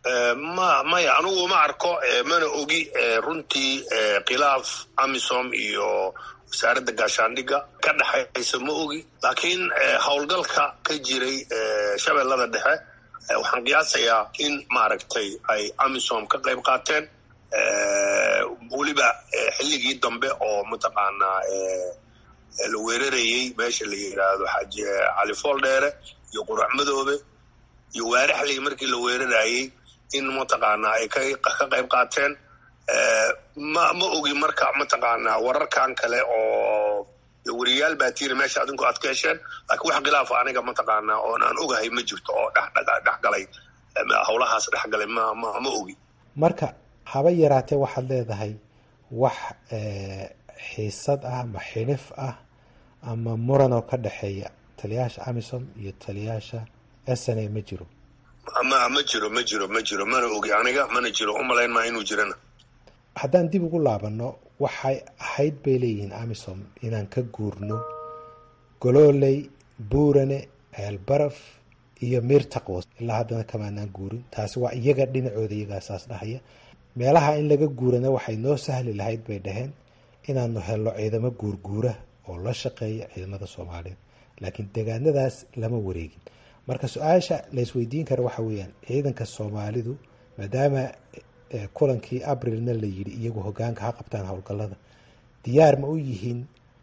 ma maya anugu ma arko mana ogi runtii khilaaf amisom iyo wasaaradda gaashaandhigga ka dhexaysa ma ogi laakiin howlgalka ka jiray shabeellada dhexe waxaan qiyaasayaa in maaragtay ay amisom ka qayb qaateen weliba xilligii dambe oo mataqaanaa la weerarayey meesha la yidhaahdo xaaji cali fooldheere iyo qurac madoobe iyo waaraxley markii la weerarayey in mataqaanaa ay ka qayb qaateen ma ma ogi marka mataqaanaa wararkan kale oo weriyaal baa tiiri meesha adinku aad ka hesheen laakiin wax khilaafa aniga mataqaanaa oon aan ogahay ma jirto oo dhexgalay howlahaas dhexgalay ma ma ogi marka haba yaraatee waxaad leedahay wax xiisad ah ama xilif ah ama muran oo ka dhexeeya taliyaasha amisom iyo taliyaasha s n a ma jiro ma ma jiro ma jiro ma jiro mana ogi aniga mana jiro umalayn maa inuu jirana haddaan dib ugu laabanno waxay ahayd bay leeyihiin amisom inaan ka guurno golooley buurane ceelbaraf iyo miir taqwas ilaa haddana kamaanaan guurin taasi waa iyaga dhinacooda iyagaasaas dhahaya meelaha in laga guurana waxay noo sahli lahayd bay dhaheen inaanu helno ciidamo guurguura oo la shaqeeya ciidamada soomaaliyeed laakiin deegaanadaas lama wareegin marka su-aasha la isweydiin kara waxa weeyaan ciidanka soomaalidu maadaama kulankii abrilna la yidhi iyagu hogaanka ha qabtaan howlgallada diyaar ma u yihiin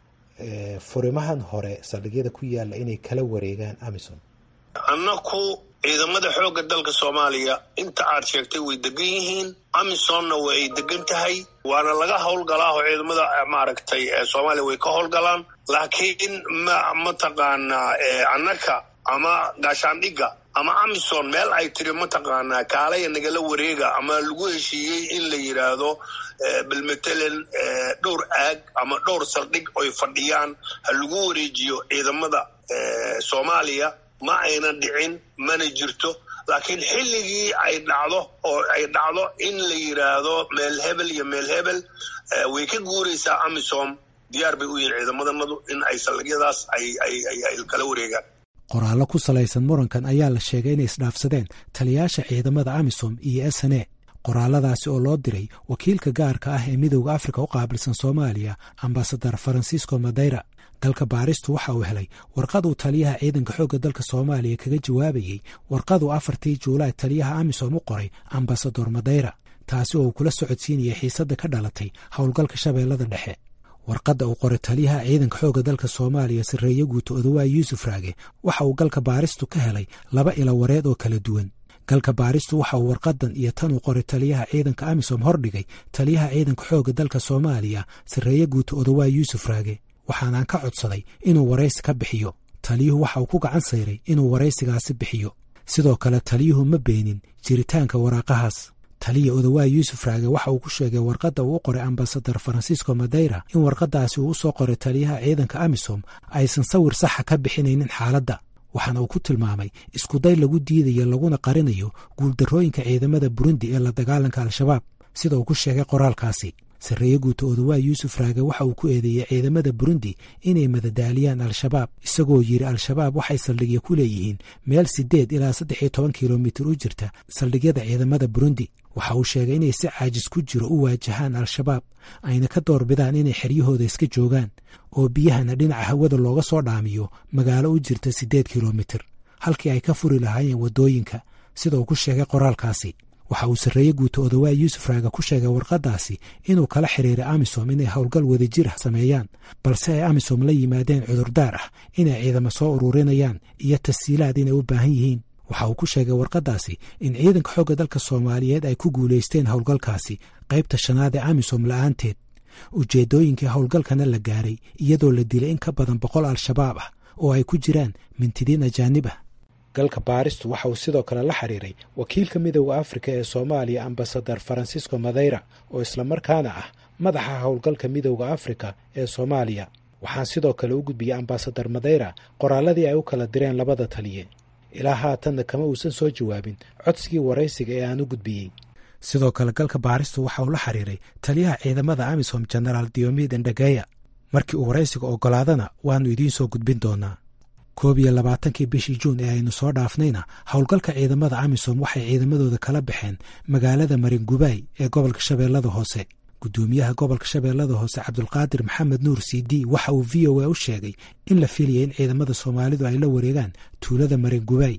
furimahan hore saldhigyada ku yaalla inay kala wareegaan amisom annaku ciidamada xoogga dalka soomaaliya inta aad sheegtay way degan yihiin amisomna way degan tahay waana laga howlgalaa oo ciidamada maaragtay soomaaliya way ka howlgalaan laakiin ma mataqaanaa annaka ama gaashaandhigga ama amison meel ay tiri mataqaanaa kaalaya nagala wareega ama lagu heshiiyey in la yidhaahdo balmatalan dhowr aag ama dhowr saldhig oy fadhiyaan ha lagu wareejiyo ciidamada soomaaliya ma aynan dhicin mana jirto laakiin xilligii ay dhacdo oo ay dhacdo in la yidhaahdo meel hebel iyo meel hebel way ka guuraysaa amisom diyaar bay u yihiin ciidamadannadu in ay saldhigyadaas ay ay kala wareegaan qoraallo ku salaysan murankan ayaa la sheegay inay isdhaafsadeen taliyaasha ciidamada amisom iyo s n a qoraaladaasi oo loo diray wakiilka gaarka ah ee midowda afrika u qaabilsan soomaaliya ambasadar farancisco madeyra dalka baaristu waxa uu helay warqaduu taliyaha ciidanka xoogga dalka soomaaliya kaga jawaabayey warqaduu afartii juulaay taliyaha amisom u qoray ambasador madeyra taasi oo uu kula socodsiinayay xiisadda ka dhalatay howlgalka shabeellada dhexe warqadda uu qoray taliyaha ciidanka xoogga dalka soomaaliya sarreeye guuto odawaay yuusuf raage waxa uu galka baaristu ka helay laba ilo wareed oo kala duwan galka baaristu waxa uu warqadan iyo tan uu qoray taliyaha ciidanka amisom hordhigay taliyaha ciidanka xoogga dalka soomaaliya sarreeye guuto odawaay yuusuf raage waxaanaan ka codsaday inuu waraysi ka bixiyo taliyuhu waxa uu ku gacan sayray inuu waraysigaasi bixiyo sidoo kale taliyuhu ma beenin jiritaanka waraaqahaas taliya odawaay yuusuf raage waxa uu ku sheegay warqadda uu u qoray ambasadar farancisco madeyra in warqadaasi uu u soo qoray taliyaha ciidanka amisom aysan sawir saxa ka bixinaynin xaaladda waxaana uu ku tilmaamay iskuday lagu diidayo laguna qarinayo guuldarrooyinka ciidamada burundi ee la dagaalanka al-shabaab sida uu ku sheegay qoraalkaasi sarreeye guuto odawaay yuusuf raage waxa uu ku eedeeyey ciidamada burundi inay madadaaliyaan al-shabaab isagoo yidhi al-shabaab waxay saldhigya ku leeyihiin meel siddeed ilaa saddex iyo toban kilomitir u jirta saldhigyada ciidamada burundi waxa uu sheegay inay si caajis ku jiro u waajahaan al-shabaab ayna ka doorbidaan inay xeryahooda iska joogaan oo biyahana dhinaca hawada looga soo dhaamiyo magaalo u jirta siddeed kilomitir halkii ay ka furi lahaayeen waddooyinka sida uu ku sheegay qoraalkaasi waxa uu sarreeye guuto odawaay yuusuf raaga ku sheegay warqaddaasi inuu kala xiriiray amisom inay howlgal wadajir ah sameeyaan balse ay amisom la yimaadeen cudurdaar ah inay ciidamo soo ururinayaan iyo tasiilaad inay u baahan yihiin waxa uu ku sheegay warqaddaasi in ciidanka xoogga dalka soomaaliyeed ay ku guulaysteen howlgalkaasi qaybta shanaad ee amisom la'aanteed ujeeddooyinkii howlgalkana la gaaray iyadoo la dilay in ka badan boqol al-shabaab ah oo ay ku jiraan mintidiin ajaanib ah galka baaristu waxa uu sidoo kale la xiriiray wakiilka midowda afrika ee soomaaliya ambasadar farancisco madeyra oo islamarkaana ah madaxa howlgalka midowda afrika ee soomaaliya waxaan sidoo kale u gudbiyey ambasadar madeyra qoraalladii ay u kala direen labada taliye ilaa haatanna kama uusan soo jawaabin codsigii waraysiga ee aan u gudbiyey sidoo kale galka baaristu waxa uu la xiriiray taliyaha ciidamada amisom genaraal diomid endageya markii uu waraysiga oggolaadana waannu idiin soo gudbin doonaa koob iyo labaatankii bishii juun ee aynu soo dhaafnayna howlgalka ciidamada amisom waxay ciidamadooda kala baxeen magaalada maringubaay ee gobolka shabeellada hoose guddoomiyaha gobolka shabeellada hoose cabdulqaadir maxamed nuur cd waxa uu v o a u sheegay in la filayay in ciidamada soomaalidu ay la wareegaan tuulada maringubaay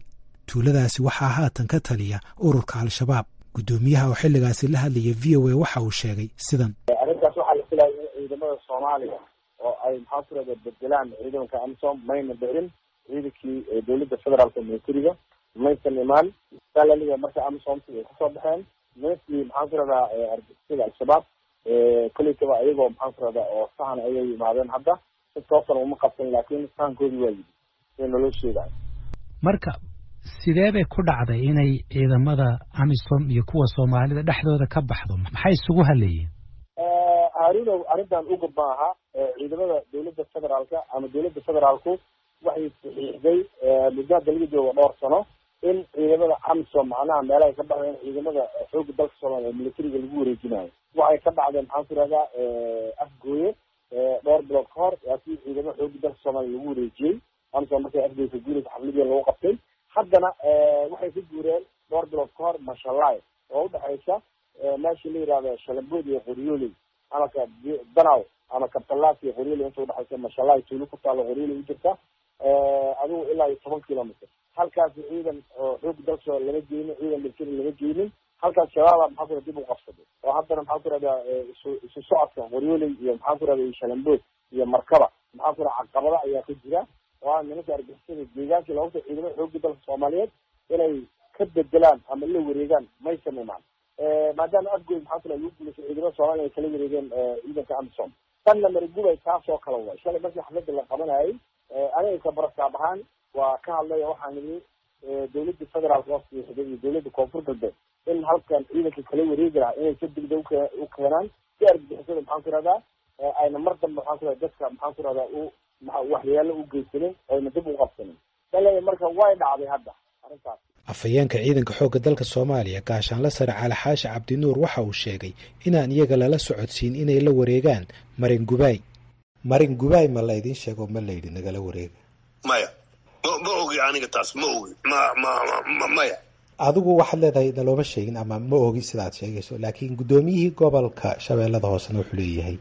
tuuladaasi waxaa haatan ka taliya ururka al-shabaab guddoomiyaha oo xilligaasi la hadlaya v o a waxa uu sheegay sidan arrintaas waxaa la filaya in ciidamada soomaaliya oo ay maxaa ku rahda bedelaan ciidanka amisom mayna berin ciidankii dowladda federaalka militariga maysan imaan salaliga marka amisomsi ay kasoo baxeen nimankii maxaan ku rahdaa argixisada al-shabaab kolleytaba ayagoo maxaan ku rahdaa oo sahan ayay yimaadeen hadda si toosan uma qabsan laakiin sahankoodii waa yidi sida naloo sheegayo marka sidee bay ku dhacday inay ciidamada amisom iyo kuwa soomaalida dhexdooda ka baxdo maxay isugu haleeyeen harunow arrintan uga maaha ciidamada dowladda federaalka ama dowladda federaalku waxay saxiixday muddo hadda laga joogo dhowr sano in ciidamada amisom macnaha meelahay ka dhacdeen ciidamada xooga dalka soomaaliya ee militariga lagu wareejinayo waxay ka dhacdeen maxaan ku rahdaa afgooye dhowr bilood ka hor laakiin ciidamada xooga dalka soomaaliya lagu wareejiyey amisom markay afgooye ka guuraysa xafladii lagu qabtay haddana waxay ka guureen dhowr bilood ka hor mashalaay oo udhexaysa meeshii la yihahdo shalambood iyo qoryooley ama ka danaw ama kabtalaas iyo qoryooley inta udhexaysa mashalaay tuulo ku taalo qoryooley u jirta adigu ilaa iyo toban kilometer halkaasi ciidan oo xoog dalka lama geynin ciidan military lama geynin halkaas shabaaba maxaa kura dib u qabsaday oo haddana maxaa ku rahdaa isu isu socodka qoryooley iyo maxaa ku rahda shalambood iyo markaba maxaa ku raha caqabada ayaa ka jira oo a nimanka argixisada deegaankii lagta ciidamada xooga dalka soomaaliyeed inay ka bedelaan ama la wareegaan maysan imaan maadaama afgood maxaa kula lagu guulaysa ciidamada soomaliya ay kala wareegeen ciidanka amisom tanna marigubay taasoo kale way shalay markii xafladda la qabanayay aniga kabaraskaab ahaan waa ka hadlaya waxaan idhi dowladda federaalka oo siixday iyo dowladda koonfur galbeed in halkan ciidanka kala wareegi lahaa inay si degdeg u keenaan si argixisada maxaan ku rahdaa ayna mar dambe maxaan ku rahda dadka maxaan ku rahdaa u waxyaalo u geysanin oyna dib u qabsanin shalay marka way dhacday hadda arrintaas afhayeenka ciidanka xoogga dalka soomaaliya gaashaanla sare cali xaashi cabdinuur waxa uu sheegay inaan iyaga lala socodsiin inay la wareegaan marin gubaay marin gubaay ma laydin sheego ma layidhi nagala wareega maya ma ma ogi aniga taas ma ogi ma ma ma maya adigu waxaad leedahay nalooma sheegin ama ma ogi sidaad sheegayso laakiin guddoomiyihii gobolka shabeellada hoosena wuxuu leeyahay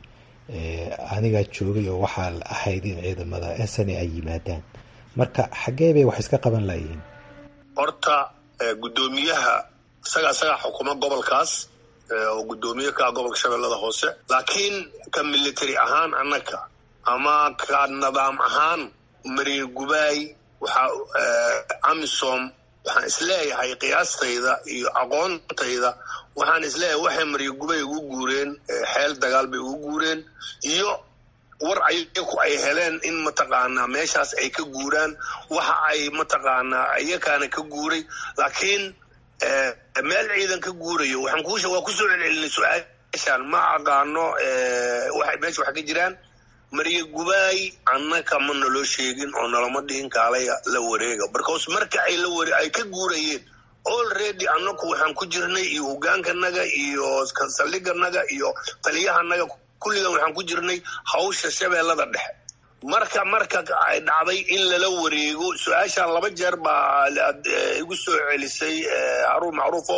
anigaa joogay oo waxaa ahayd in ciidamada sn ay yimaadaan marka xaggee bay wax iska qaban layihiin horta guddoomiyaha isaga isagaa xukuma gobolkaas oo guddoomiye ka gobolka shabeellada hoose laakiin ka military ahaan annaka ama ka nidaam ahaan mariir gubaay waxaa amisom waxaan isleeyahay qiyaastayda iyo aqoontayda waxaan isleeyahay waxay mariir gubay ugu guureen xeel dagaal bay ugu guureen iyo war ayaku ay heleen in mataqaanaa meeshaas ay ka guuraan waxa ay mataqaanaa iyakaana ka guuray laakiin meel ciidan ka guurayo waxaan kuusha waa kusoo celcelinay su-aashaan ma aqaano waxay meesha wax ka jiraan mariya gubaay annaka ma naloo sheegin oo nalama dhihin kaalaya la wareega barcause marka ay la ware ay ka guurayeen already annaku waxaan ku jirnay iyo hogaankanaga iyo saldhiganaga iyo taliyahanaga kulligan waxaan ku jirnay hawsha shabeellada dhexe marka marka ay dhacday in lala wareego su-aashaan laba jeer baa igu soo celisay haruun macruufow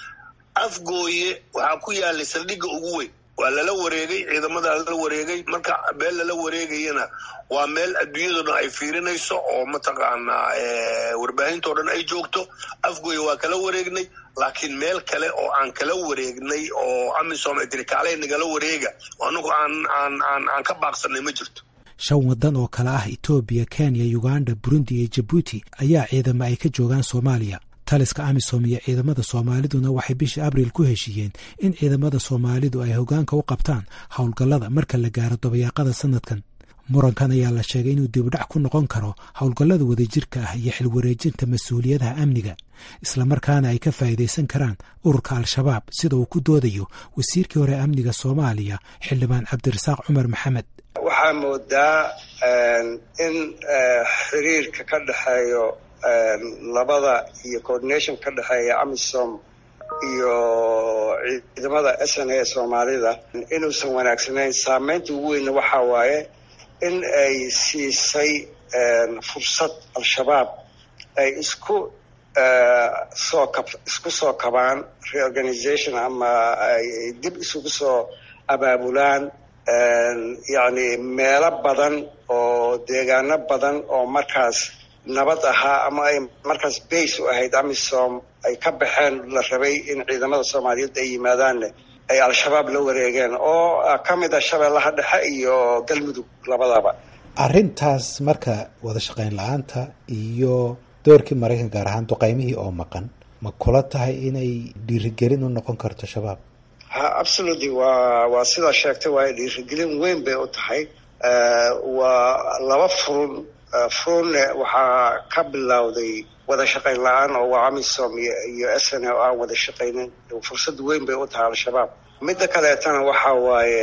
afgooye waxaa ku yaalay saldhigga ugu weyn waa lala wareegay ciidamada lala wareegay marka meel lala wareegayana waa meel adduunyado dhan ay fiirinayso oo mataqaanaa warbaahintao dhan ay joogto afgooye waa kala wareegnay laakiin meel kale oo aan kala wareegnay oo amisom ay tiri kaalay nagala wareega anagu aan aan aan aan ka baaqsanay ma jirto shan waddan oo kale ah etoobiya kenya uganda burundi iyo jabuuti ayaa ciidamo ay ka joogaan soomaaliya taliska amisom iyo ciidamada soomaaliduna waxay bishii abriil ku heshiiyeen in ciidamada soomaalidu ay hoggaanka u qabtaan howlgallada marka la gaaro dabayaaqada sanadkan murankan ayaa la sheegay inuu dibudhac ku noqon karo howlgallada wadajirka ah iyo xilwareejinta mas-uuliyadaha amniga islamarkaana ay ka faa'iidaysan karaan ururka al-shabaab sida uu ku doodayo wasiirkii hore amniga soomaaliya xildhibaan cabdirasaaq cumar maxamed waxaa moodaa in xiriirka ka dhexeeyo labada iyo coordination ka dhexeeya amisom iyo ciidamada s n a soomaalida inuusan wanaagsanayn saameynta ugu weyna waxaa waaye in ay siisay fursad al-shabaab ay isku soo kab isku soo kabaan reorganization ama ay dib isugu soo abaabulaan yacni meelo badan oo deegaano badan oo markaas nabad ahaa ama ay markaas base u ahayd amisom ay ka baxeen la rabay in ciidamada soomaaliyeed ay yimaadaanne ay al-shabaab la wareegeen oo ka mid a shabeellaha dhexe iyo galmudug labadaba arrintaas marka wada shaqayn la-aanta iyo doorkii maraykan gaar ahaan duqaymihii oo maqan ma kula tahay inay dhiirigelin u noqon karto shabaab ha absolutely waa waa sidaa sheegtay waayo dhiirigelin weyn bay u tahay waa laba furun furunne waxaa ka bilowday wada shaqayn la-aan oo waa amisom iyo s n o aan wada shaqaynin fursad weyn bay u tahay al-shabaab midda kaleetana waxa waaye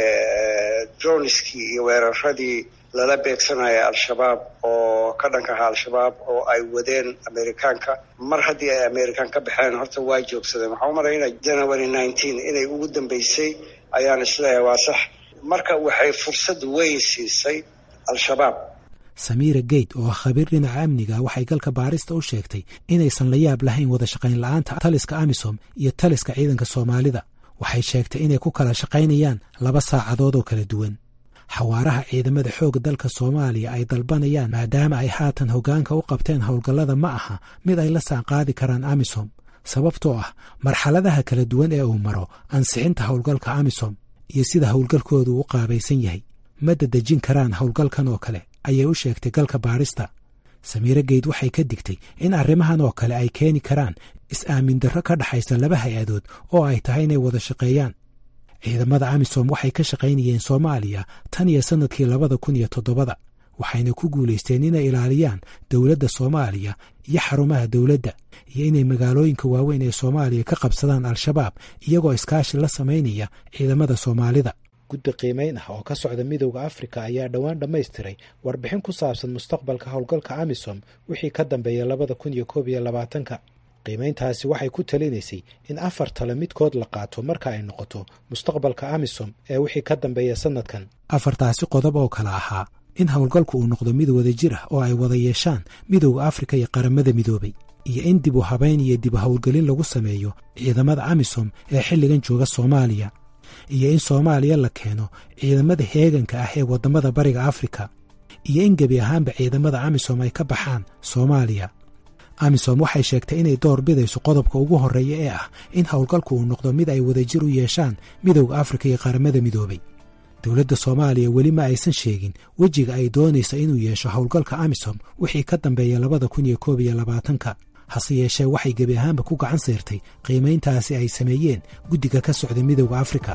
droniskii iyo weeraradii lala beegsanaya al-shabaab oo ka dhanka ahaa al-shabaab oo ay wadeen amerikaanka mar haddii ay amerikaan ka baxeen horta waa joogsadeen waxaa u malaynaya january nineteen inay ugu dambeysay ayaan isleeyahay waa sax marka waxay fursad weyn siisay al-shabaab samiira geyd oo ah khabiir dhinaca amniga waxay galka baarista u sheegtay inaysan la yaab lahayn wada shaqayn la-aanta taliska amisom iyo taliska ciidanka soomaalida waxay sheegtay inay ku kala shaqaynayaan laba saacadood oo kala duwan xawaaraha ciidamada xoogga dalka soomaaliya ay dalbanayaan maadaama ay haatan hoggaanka u qabteen howlgallada ma aha mid ay la saanqaadi karaan amisom sababtoo ah marxaladaha kala duwan ee uu maro ansixinta howlgalka amisom iyo sida howlgalkoodu u qaabaysan yahay ma dadejin karaan howlgalkan oo kale ayay u sheegtay galka baarista samiire geyd waxay ka digtay in arrimahan oo kale ay keeni karaan is-aamin darro ka dhaxaysa laba hay-adood oo ay tahay inay wada shaqeeyaan ciidamada amisom waxay ka shaqaynayeen soomaaliya tan iyo sannadkii labada kun iyo toddobada waxayna ku guulaysteen inay ilaaliyaan dowladda soomaaliya iyo xarumaha dowladda iyo inay magaalooyinka waaweyn ee soomaaliya ka qabsadaan al-shabaab iyagoo iskaashi la samaynaya ciidamada soomaalida guddi qiimayn ah oo ka socda midowda afrika ayaa dhowaan dhammaystiray warbixin ku saabsan mustaqbalka howlgalka amisom wixii ka dambeeya labada kun iyo koob iyo labaatanka qiimayntaasi waxay ku talinaysay in afar tale midkood la qaato marka ay noqoto mustaqbalka amisom ee wixii ka dambeeya sannadkan afartaasi qodob oo kale ahaa in howlgalku uu noqdo mid wada jir ah oo ay wada yeeshaan midowda afrika iyo qaramada midoobay iyo in dib u habayn iyo dib u howlgelin lagu sameeyo ciidamada amisom ee xilligan jooga soomaaliya iyo in soomaaliya la keeno ciidamada heeganka ah ee waddamada bariga afrika iyo in gebi ahaanba ciidamada amisom ay ka baxaan soomaaliya amisom waxay sheegtay inay door bidayso qodobka ugu horreeya ee ah in howlgalku uu noqdo mid ay wadajir u yeeshaan midowda afrika iyo qaramada midoobay dowladda soomaaliya weli ma aysan sheegin wejiga ay doonaysa inuu yeesho howlgalka amisom wixii ka dambeeya labada kun iyo koob iyo labaatanka hase yeeshee waxay gebi ahaanba ku gacan sayrtay qiimayntaasi ay sameeyeen guddiga ka socda midowda afrika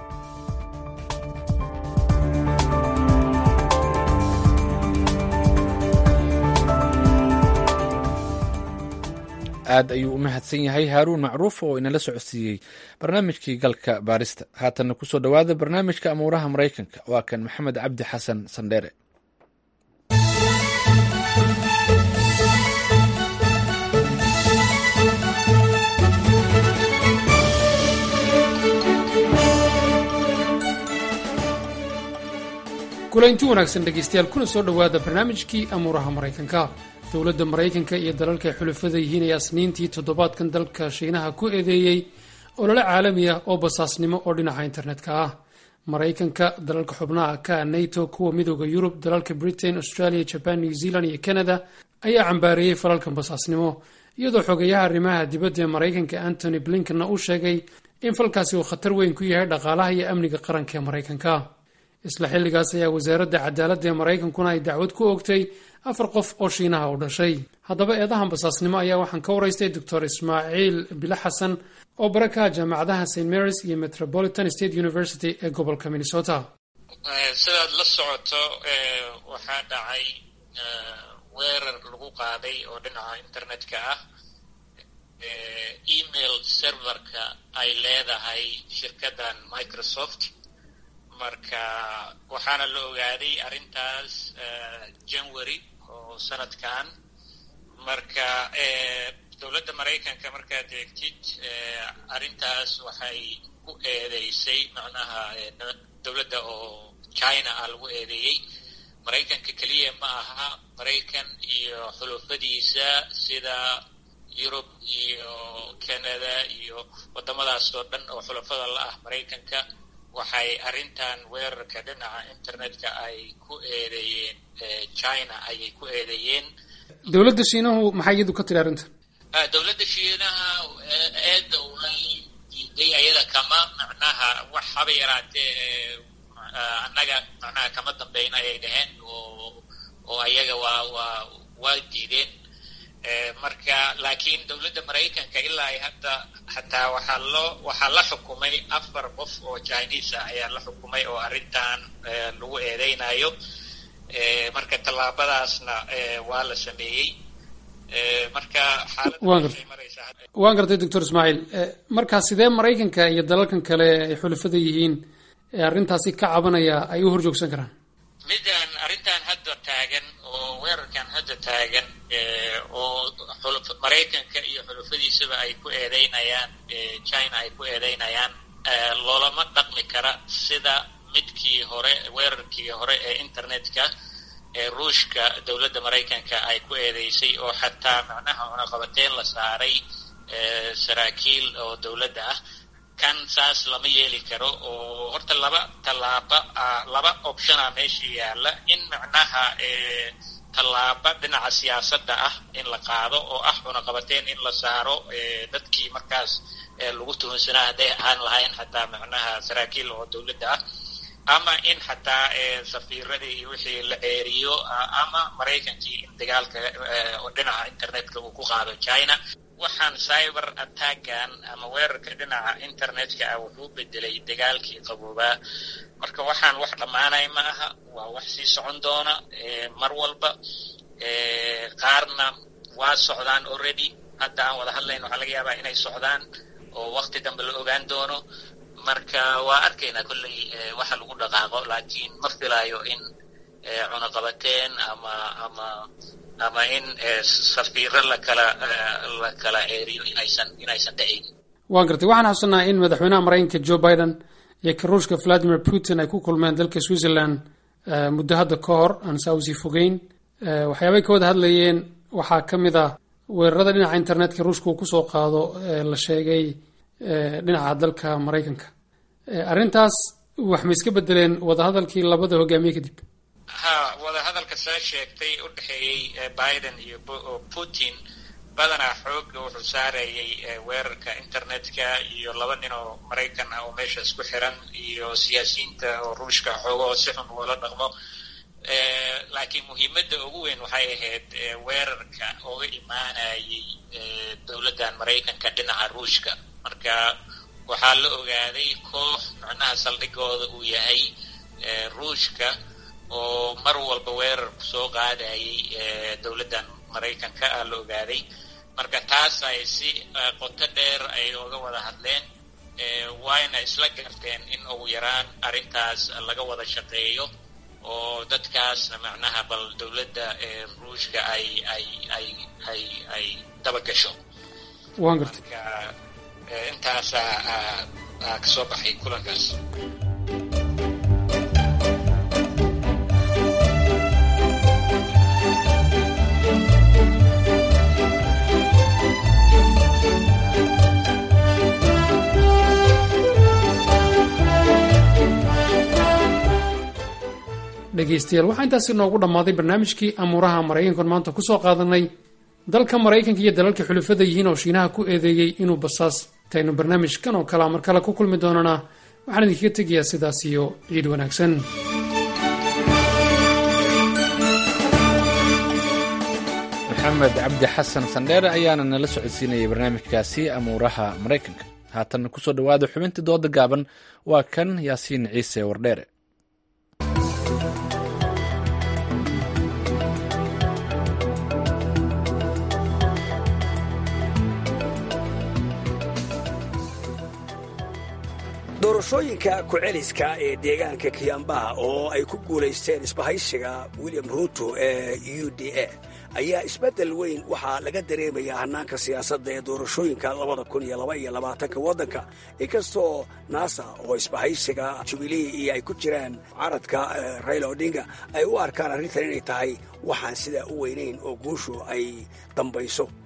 aad ayuu u mahadsan yahay haaruun macruuf oo inala socodsiiyey barnaamijkii galka baarista haatanna kusoo dhowaada barnaamijka amuuraha maraykanka waa kan maxamed cabdi xasan sandheere kulaynti wanaagsan dhegaystayaal kuna soo dhowaada barnaamijkii amuuraha maraykanka dowladda maraykanka iyo dalalka ay xulafada yihiin ayaa isniintii toddobaadkan dalka shiinaha ku eedeeyey olole caalami ah oo basaasnimo oo dhinaca internetka ah maraykanka dalalka xubnaha ka nato kuwa midooda yurub dalalka britain australia jaban new zealand iyo canada ayaa cambaareeyey falalkan basaasnimo iyadoo xogeyaha arrimaha dibadda ee maraykanka antony blinkenna uu sheegay in falkaasi uu khatar weyn ku yahay dhaqaalaha iyo amniga qaranka ee maraykanka isla xilligaas ayaa wasaaradda cadaaladda ee maraykankuna ay dacwad ku ogtay afar qof oo shiinaha u dhashay haddaba eedahan basaasnimo ayaa waxaan ka waraystay doctor ismaaciil bilo xasan oo bara ka ah jaamacadaha st marys iyo metropolitan state university ee gobolka minnesota sidaad la socoto waxaa dhacay weerar lagu qaaday oo dhinaca internetka ah email serverka ay leedahay shirkaddan microsoft marka waxaana la ogaaday arrintaas january oo sanadkan marka dowladda maraykanka markaad eegtid arrintaas waxay ku eedeysay macnaha dowladda oo china ah lagu eedeeyey maraykanka keliya ma aha maraykan iyo xulufadiisa sida yurub iyo canada iyo waddamadaas oo dhan oo xulafada la ah maraykanka waxay arrintan weerarka dhinaca internetka ay ku eedeeyeen china ayay ku eedeeyeen dowladda shiinahu maxay iyadu ka tiri arrintan dowladda shiinaha eedda unay diiday ayada kama macnaha wax haba yaraatee annaga macnaha kama dambeyna ayay dhaheen oo oo ayaga waa waa waa diideen marka laakiin dowladda maraykanka ilaa ay hadda hataa waxaa loo waxaa la xukumay afar qof oo chinese ah ayaa la xukumay oo arrintan lagu eedeynayo marka tallaabadaasna waa la sameeyey marka waan gartay doctor ismaaciil markaa sidee maraykanka iyo dalalkan kale ay xulafada yihiin ee arrintaasi ka cabanaya ay u horjoogsan karaan midaan arrintan hadda taagan oo weerarkan hadda taagan oo maraykanka iyo xulufadiisaba ay ku eedeynayaan china ay ku eedeynayaan loolama dhaqmi kara sida midkii hore weerarkii hore ee internetka ee ruushka dowladda maraykanka ay ku eedeysay oo xataa macnaha cunaqabateyn la saaray saraakiil oo dowladda ah kan saas lama yeeli karo oo horta laba tallaaba laba optiona meesha yaalla in macnaha tallaaba dhinaca siyaasadda ah in la qaado oo ah cunaqabateyn in la saaro dadkii markaas lagu tuhunsanaa hadday ahaan lahayn xataa macnaha saraakiil oo dowladda ah ama in xataa safiiradii iyo wixii la ceeriyo ama maraykankii in dagaalka dhinaca internetka uu ku qaado china waxaan cyber attackan ama weerarka dhinaca internetka ah wuxuu bedelay dagaalkii qaboobaa marka waxaan wax dhammaanay ma aha waa wax sii socon doona mar walba qaarna waa socdaan already hadda aan wada hadlayn waxaa laga yaabaa inay socdaan oo wakti dambe la ogaan doono marka waa arkaynaa kolley waxa lagu dhaqaaqo laakiin ma filaayo in cunaqabateen ama ama ama in safiiro lakala la kala ceeriyo inaysan inaysan dhacayn waan gartay waxaan xusanaa in madaxweynaha maraykanka joe biden iyo ka ruushka valadimir putin ay ku kulmeen dalka switzerland muddo hadda ka hor aan saa usii fogeyn waxyaabay ka wada hadlayeen waxaa ka mid ah weerarada dhinaca internetka ruushka uu kusoo qaado la sheegay dhinaca dalka maraykanka arrintaas wax ma iska bedeleen wadahadalkii labada hogaamiye kadib ha wadahadalka saa sheegtay u dhexeeyey biden iyo putin badanaa xooga wuxuu saarayay weerarka internetka iyo laba nin oo maraykan ah oo meesha isku xiran iyo siyaasiyiinta oo ruushka xoogahoo si xun ugala dhaqmo laakiin muhiimadda ugu weyn waxay ahayd weerarka ooga imaanayay dowladdan maraykanka dhinaca ruushka marka waxaa la ogaaday koox macnaha saldhigooda uu yahay ruushka oo mar walba weerar soo qaadayay dowladdan maraykanka ah la ogaaday marka taas ay si qoto dheer ay oga wada hadleen wayna isla garteen in ugu yaraan arrintaas laga wada shaqeeyo oo dadkaasna macnaha bal dowladda ruushka ay ay ay ay ay dabagasho waan gartay intaasaa kasoo baxay kulankaas dhegaystayaal waxaa intaasi noogu dhammaaday barnaamijkii amuuraha maraykankan maanta ku soo qaadanay dalka maraykanka iyo dalalka xulafada yihiin oo shiinaha ku eedeeyey inuu basaas taynu barnaamijkan oo kalea mar kale ku kulmi doonana waxaan idinkaga tegayaa sidaas iyo ciid wanaagsan maxamed cabdi xasan sandheere ayaana nala socodsiinayay barnaamijkaasi amuuraha maraykanka haatan kusoo dhowaada xubintii dooda gaaban waa kan yaasiin ciise wardheere doorashooyinka ku-celiska ee deegaanka kiyambaha oo ay ku guulaysteen isbahaysiga william ruuto ee u d a ayaa isbeddel weyn waxaa laga dareemayaa hannaanka siyaasadda ee doorashooyinka labada kun iyo laba iyo labaatanka waddanka inkastoo nasa oo isbahaysiga jubilee iyo ay ku jiraan caradka raila odinga ay u arkaan arrintan inay tahay waxaan sidaa u weynayn oo guushu ay dambayso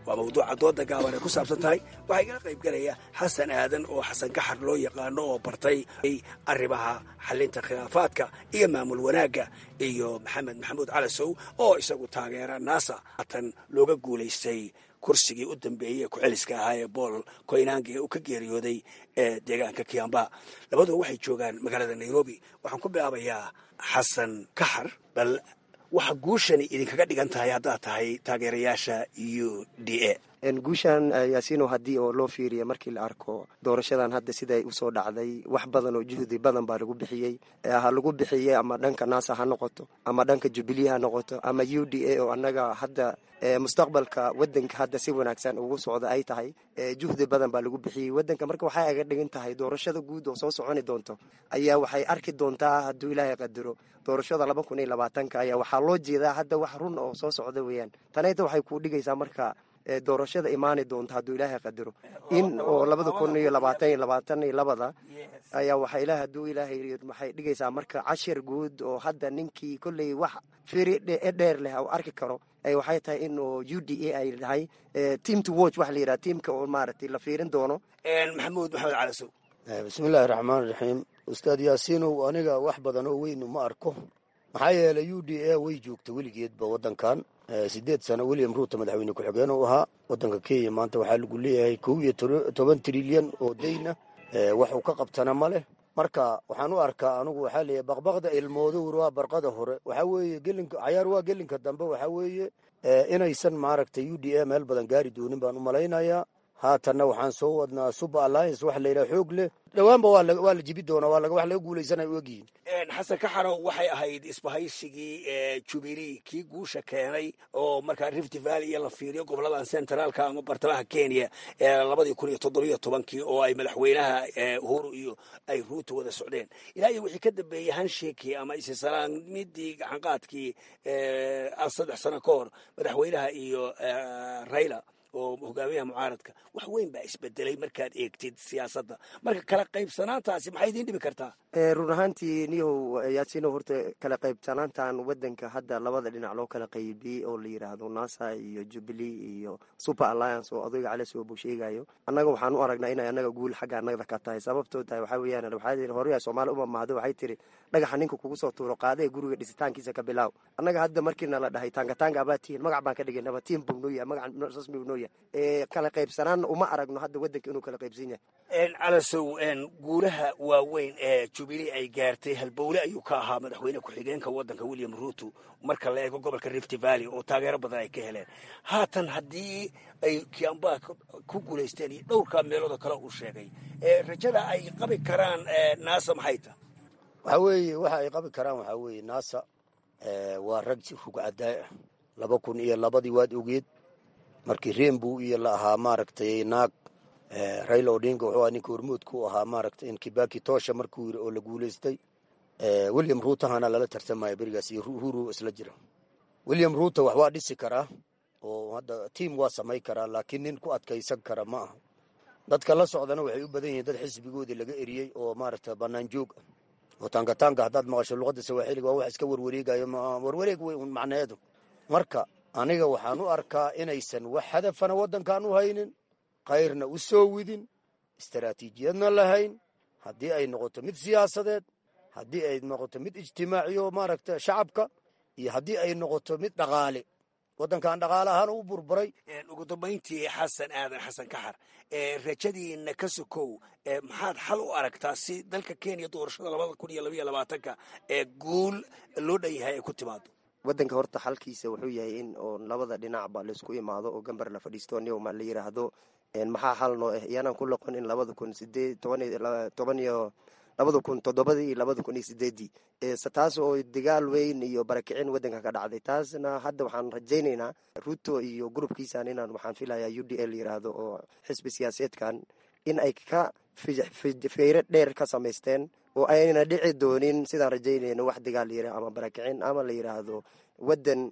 waa mawduuca dooda gaaban ay ku saabsan tahay waxaa igala qayb galaya xasan aadan oo xasan gaxar loo yaqaano oo bartay arrimaha xalinta khilaafaadka iyo maamul wanaagga iyo maxamed maxamuud calasow oo isagu taageera naasa haatan looga guulaystay kursigii u dambeeyey ee ku-celiska ahaa ee bool koynange uu ka geeriyooday ee deegaanka kiamba labaduba waxay joogaan magaalada nairobi waxaan ku bilaabayaa xasan kaxar bal waxa guushani idinkaga dhigan tahay haddaad tahay taageerayaasha u d a guushan yaasiino haddii oo loo fiiriya markii la arko doorashadan hadda siday usoo dhacday wax badan oo juhdi badan baa lagu bixiyey ha lagu bixiyey ama dhanka naasa ha noqoto ama dhanka jubilee ha noqoto ama u d a oo annaga hadda mustaqbalka wadanka hadda si wanaagsan ugu socda ay tahay juhdi badan baa lagu bixiyey wadanka marka waxay aga dhigan tahay doorashada guud oo soo soconi doonto ayaa waxay arki doontaa hadduu ilaahay qadaro doorashada laba kun iyo labaatanka ayaa waxaa loo jeedaa hadda wax run oo soo socda weeyaan tanayta waxay kuu dhigaysaa marka doorashada imaani doonta hadduu ilaahay qadaro in oo labada kun iyo labaatan iyo labaatan iyo labada ayaa waxa ilaah hadduu ilaahay waxay dhigaysaa marka cashir guud oo hadda ninkii kolley wax firi dheer leh u arki karo waxay tahay in oo u d a ay tahay team to watch waxa la yidhaha tiamka oo maaragtay la fiirin doono maxamuud maxamed calasow bismillaahi raxmaan raxiim ustaad yaasiinow aniga wax badan oo weynu ma arko maxaa yeelay u d a way joogta weligeedba waddankan sideed sano william ruuto madaxweyne ku-xigeen u ahaa waddanka kenya maanta waxaa lagu leeyahay kow iyo toban trilyan oo dayn ah waxuu ka qabtana ma leh marka waxaan u arkaa anugu waxaa leeyahay baqbaqda ilmoodowr waa barqada hore waxaa weeye gelinka cayaar waa gelinka dambe waxaa weeye inaysan maaragtay u d a meel badan gaari doonin baan u malaynayaa haatanna waxaan soo wadnaa super alliance waxa la yidhaha xoog leh dhowaanba waa la jibi doonaa waa wax laga guulaysanay u egyihiin xasan kaxarow waxay ahayd isbahaysigii jubilee kii guusha keenay oo markaa rift valley iyo la fiiriyo goboladan centraalka ama bartamaha kenya ee labadii kun iyo toddobiyo tobankii oo ay madaxweynaha uhuru iyo ay ruuto wada socdeen ilaa iyo wixii ka dambeeyey hanshekii ama isisalaamidii gacanqaadkii saddex sano ka hor madaxweynaha iyo raila oo hogaamiyaha mucaaradka wax weyn baa isbedelay markaad eegtid siyaasadda marka kala qaybsanaantaasi maxay idiin dhibi kartaa run ahaantii niyow yaasiino horta kala qaybsanaantan wadanka hadda labada dhinac loo kala qaybiyey oo la yidhaahdo nasa iyo jubilee iyo super alliance oo odayga cali soobu sheegayo annaga waxaan u aragnaa inay annaga guul xagga annagda ka tahay sababtoo tahay waxaa weeyaan waxaa hore soomaali uma mahdo waxay tiri dhagaxa ninka kugu soo tuuro qaadee guriga dhisitaankiisa ka bilaaw annaga hadda markiina la dhahay taangataanga abaa tihin magac baan ka dhigaynaba tiim buu noo yahay magac rasmi buu noo yahay kala qaybsanaanna uma aragno hadda wadanka inuu kala qaybsan yahay calasow guulaha waaweyn ee jubilee ay gaartay halbowle ayuu ka ahaa madaxweyne ku-xigeenka wadanka william ruuto marka la eego gobolka rift valley oo taageero badan ay ka heleen haatan haddii ay kiamba ku guulaysteen iyo dhowrkaa meeloodoo kale uu sheegay rajada ay qabi karaan naasa maxay tahay waxaa weeye waxa ay qabi karaan waxaa weeye naasa waa rag rugcadaay ah laba kun iyo labadii waad ogeed markii rembow iyo la ahaa maaragtay naag raila odinga wuxuu ahaa ninka hormoodka u ahaa maaragtay in kibaki toosha markuu yiri oo la guulaystay william ruutahana lala tartamaya berigaas iyo uhuru isla jira william ruuto wax waa dhisi karaa oo hadda tiam waa samay karaa laakiin nin ku adkaysan kara ma aha dadka la socdana waxay u badan yihiin dad xisbigoodii laga eriyey oo maaragta bannaan joog ah oo taangataanga haddaad maqasho luqadda sawaaxiliga waa wax iska warwareegayo warwareeg wey un macneedu marka aniga waxaan u arkaa inaysan wax hadafana waddankan u haynin kayrna u soo widin istaraatiijiyadna lahayn haddii ay noqoto mid siyaasadeed haddii ay noqoto mid ijtimaaciyo maaragta shacabka iyo haddii ay noqoto mid dhaqaale waddankan dhaqaale ahaan u burburay ugu dambayntii xasan aadan xasan kaxar rajadiina ka sokow maxaad xal u aragtaa si dalka kenya doorashada labada kun iyo labaiyo labaatanka ee guul loo dhan yahay ay ku timaado wadanka horta xalkiisa wuxuu yahay in oo labada dhinacba laisku imaado oo gambar la fadhiisto niyoma la yiraahdo maxaa xal noo ah iyaanaan ku loqon in labada kun sideed toban iyo labada kun toddobadii iyo labada kun iyo sideedii taas oo dagaal weyn iyo barakicin wadanka ka dhacday taasna hadda waxaan rajaynaynaa ruto iyo gurubkiisan inaan waxaan filayaa u d l yiraahdo oo xisbi siyaaseedkan in ay ka feyre dheer ka samaysteen oo ayna dhici doonin sidaan rajaynayno wax dagaal yira ama barakicin ama la yiraahdo wadan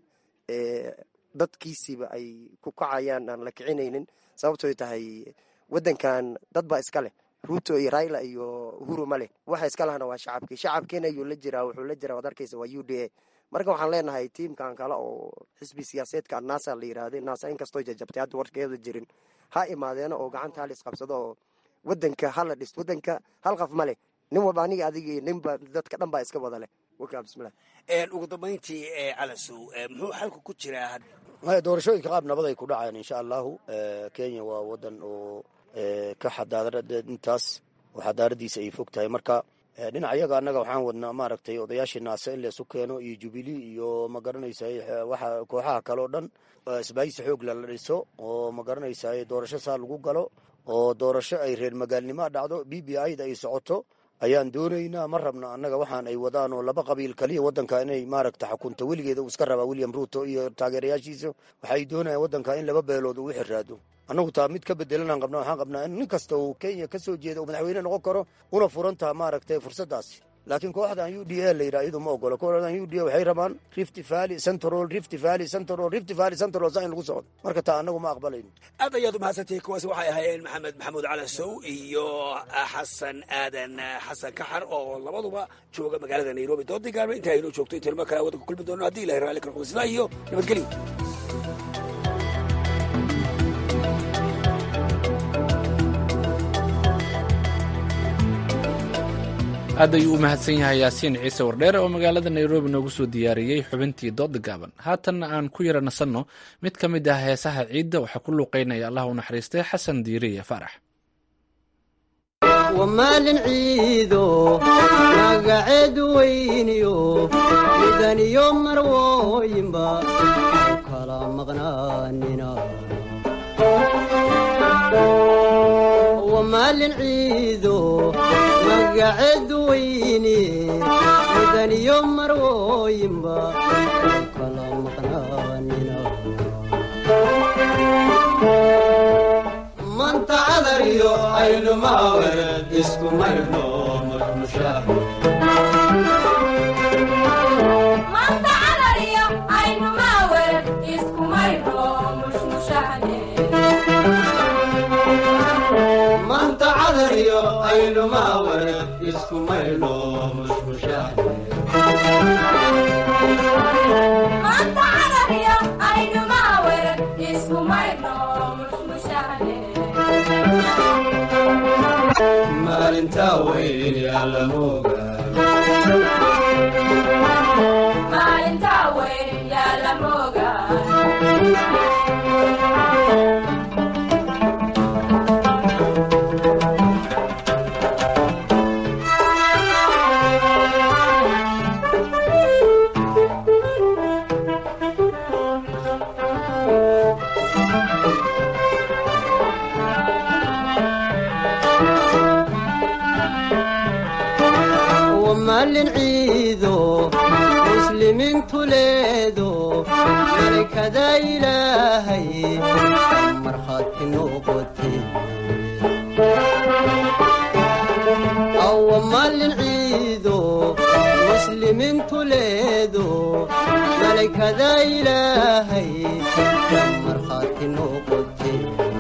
dadkiisiiba ay ku kacayaan aan la kicinaynin sababtooy tahay wadankan dad baa iska leh ruto iyo raila iyo uhuru male waxa iska lahana waa shacabkii shacabkiina ayuu la jiraa wuxuu la jiraa waad arkaysa waa u d a marka waxaan leenahay tiimkan kale oo xisbi siyaaseedka nasa la yiraahday nasa inkastoo jajabtay hadda warkeeda jirin ha imaadeena oo gacanta hal isqabsado oo wadanka hala dhis wadanka hal qaf ma leh nin walba aniga adiga ninba dadka dhan baa iska wada leh wakaa bismillah ugu dambayntii calasow muxuu xalku ku jiraa doorashooyinka qaab nabad ay ku dhacayaan insha allahu kenya waa wadan oo ka xadaarada intaas oo xadaaradiisa ay fog tahay marka dhinac yaga annaga waxaan wadnaa maaragtay odayaashii naase in laysu keeno iyo jubilee iyo magaranaysaay waxa kooxaha kale oo dhan isbaahisi xoog lala dhiso oo magaranaysaay doorasho saa lagu galo oo doorasho ay reer magaalnimo dhacdo b b i da ay socoto ayaan doonaynaa ma rabno annaga waxaan ay wadaan oo laba qabiil kaliya wadanka inay maaragta xukunto weligeeda uu iska rabaa william ruto iyo taageerayaashiisa waxay doonayaan wadanka in laba beelood uu xiraado annagu taa mid ka bedelanaan qabna waxaan qabnaa in nin kasta uu kenya ka soo jeeda uu madaxweyne noqon karo una furan taha maaragtay fursaddaasi laakiin kooxdan u d a la yidhaha iyadu ma ogolo kooxdan u d a waxay rabaan rift valley central rift valley central rift valley central saa in lagu socdo marka taa annagu ma aqbalayno aad ayaad umahadsantihi kuwaasi waxay ahaayeen maxamed maxamuud calasow iyo xasan aadan xasan kaxar oo labaduba jooga magaalada nairobi doodii gaarba inta aynoo joogto intaynu mar kale waddanka kulmi doono haddii ilahay raalli kala qudisnaa iyo nabadgelyo aad ayuu u mahadsan yahay yaasiin ciise wardheere oo magaalada nairobi noogu soo diyaariyey xubintii dooda gaaban haatanna aan ku yara nasanno mid ka mid ah heesaha ciidda waxaa ku luuqaynaya allah u naxariistay xasan diiriye faarax wamaalin ciido magaceedu weyniyo midaniyo marwooyinba u kala maqnaanina wamaalin ciido magaceedu weyni midaniyo marwooyinba u kala maqnaanina manta cadariyo aynumaawed isku maydhno marmushaah manta cadariyo aynumaawed isku maydhno mushmushaah maalintaa weyn yaalamoga maalin ciido muslimiintu leedo malakada ilaahay markhaati noqote awa maalin ciido muslimiintu leedo malakada ilaahay markhaati noqote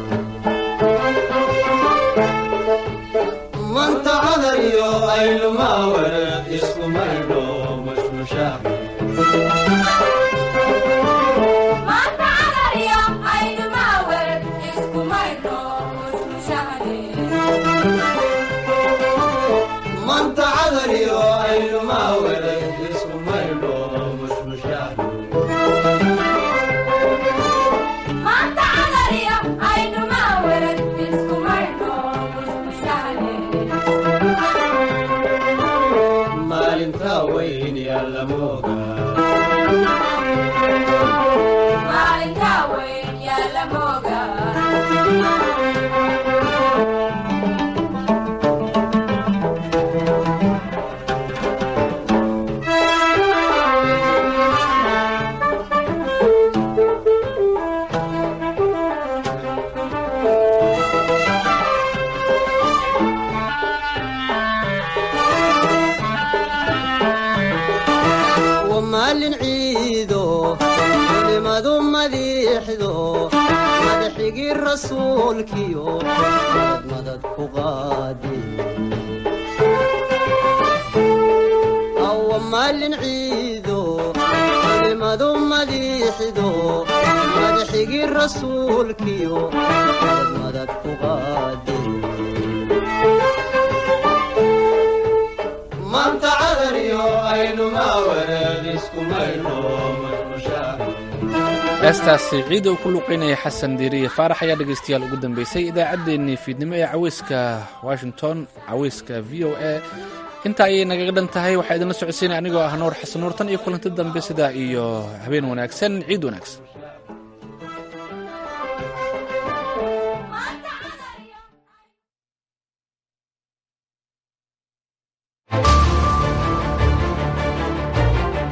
manta cadariyo aynumaawed isku maydho mushmushaah manta cadariyo aynumaawed isku maydho mushmushaah maalintaa weyn yaalamoga maalin ciido culimadu madiixdo madaxigii rasuulkiyo madmada madad ku qaadi awa maalin ciido culimadu madiixido madaxigii rasuulkiyo madad madad ku qaadi maanta cadariyo aynu maawareed isku maydho heestaasi ciida uu ku luuqaynaya xasan diiriye faarax ayaa dhegaystayaal ugu dambeysay idaacaddeenii fiidnimo ee caweyska washington caweyska v o a intaa ayay nagaga dhan tahay waxaa idinla socodsiinaya anigoo ah nuur xasan nuur tan iyo kulanti dambe sidaa iyo habeen wanaagsan ciid wanaagsan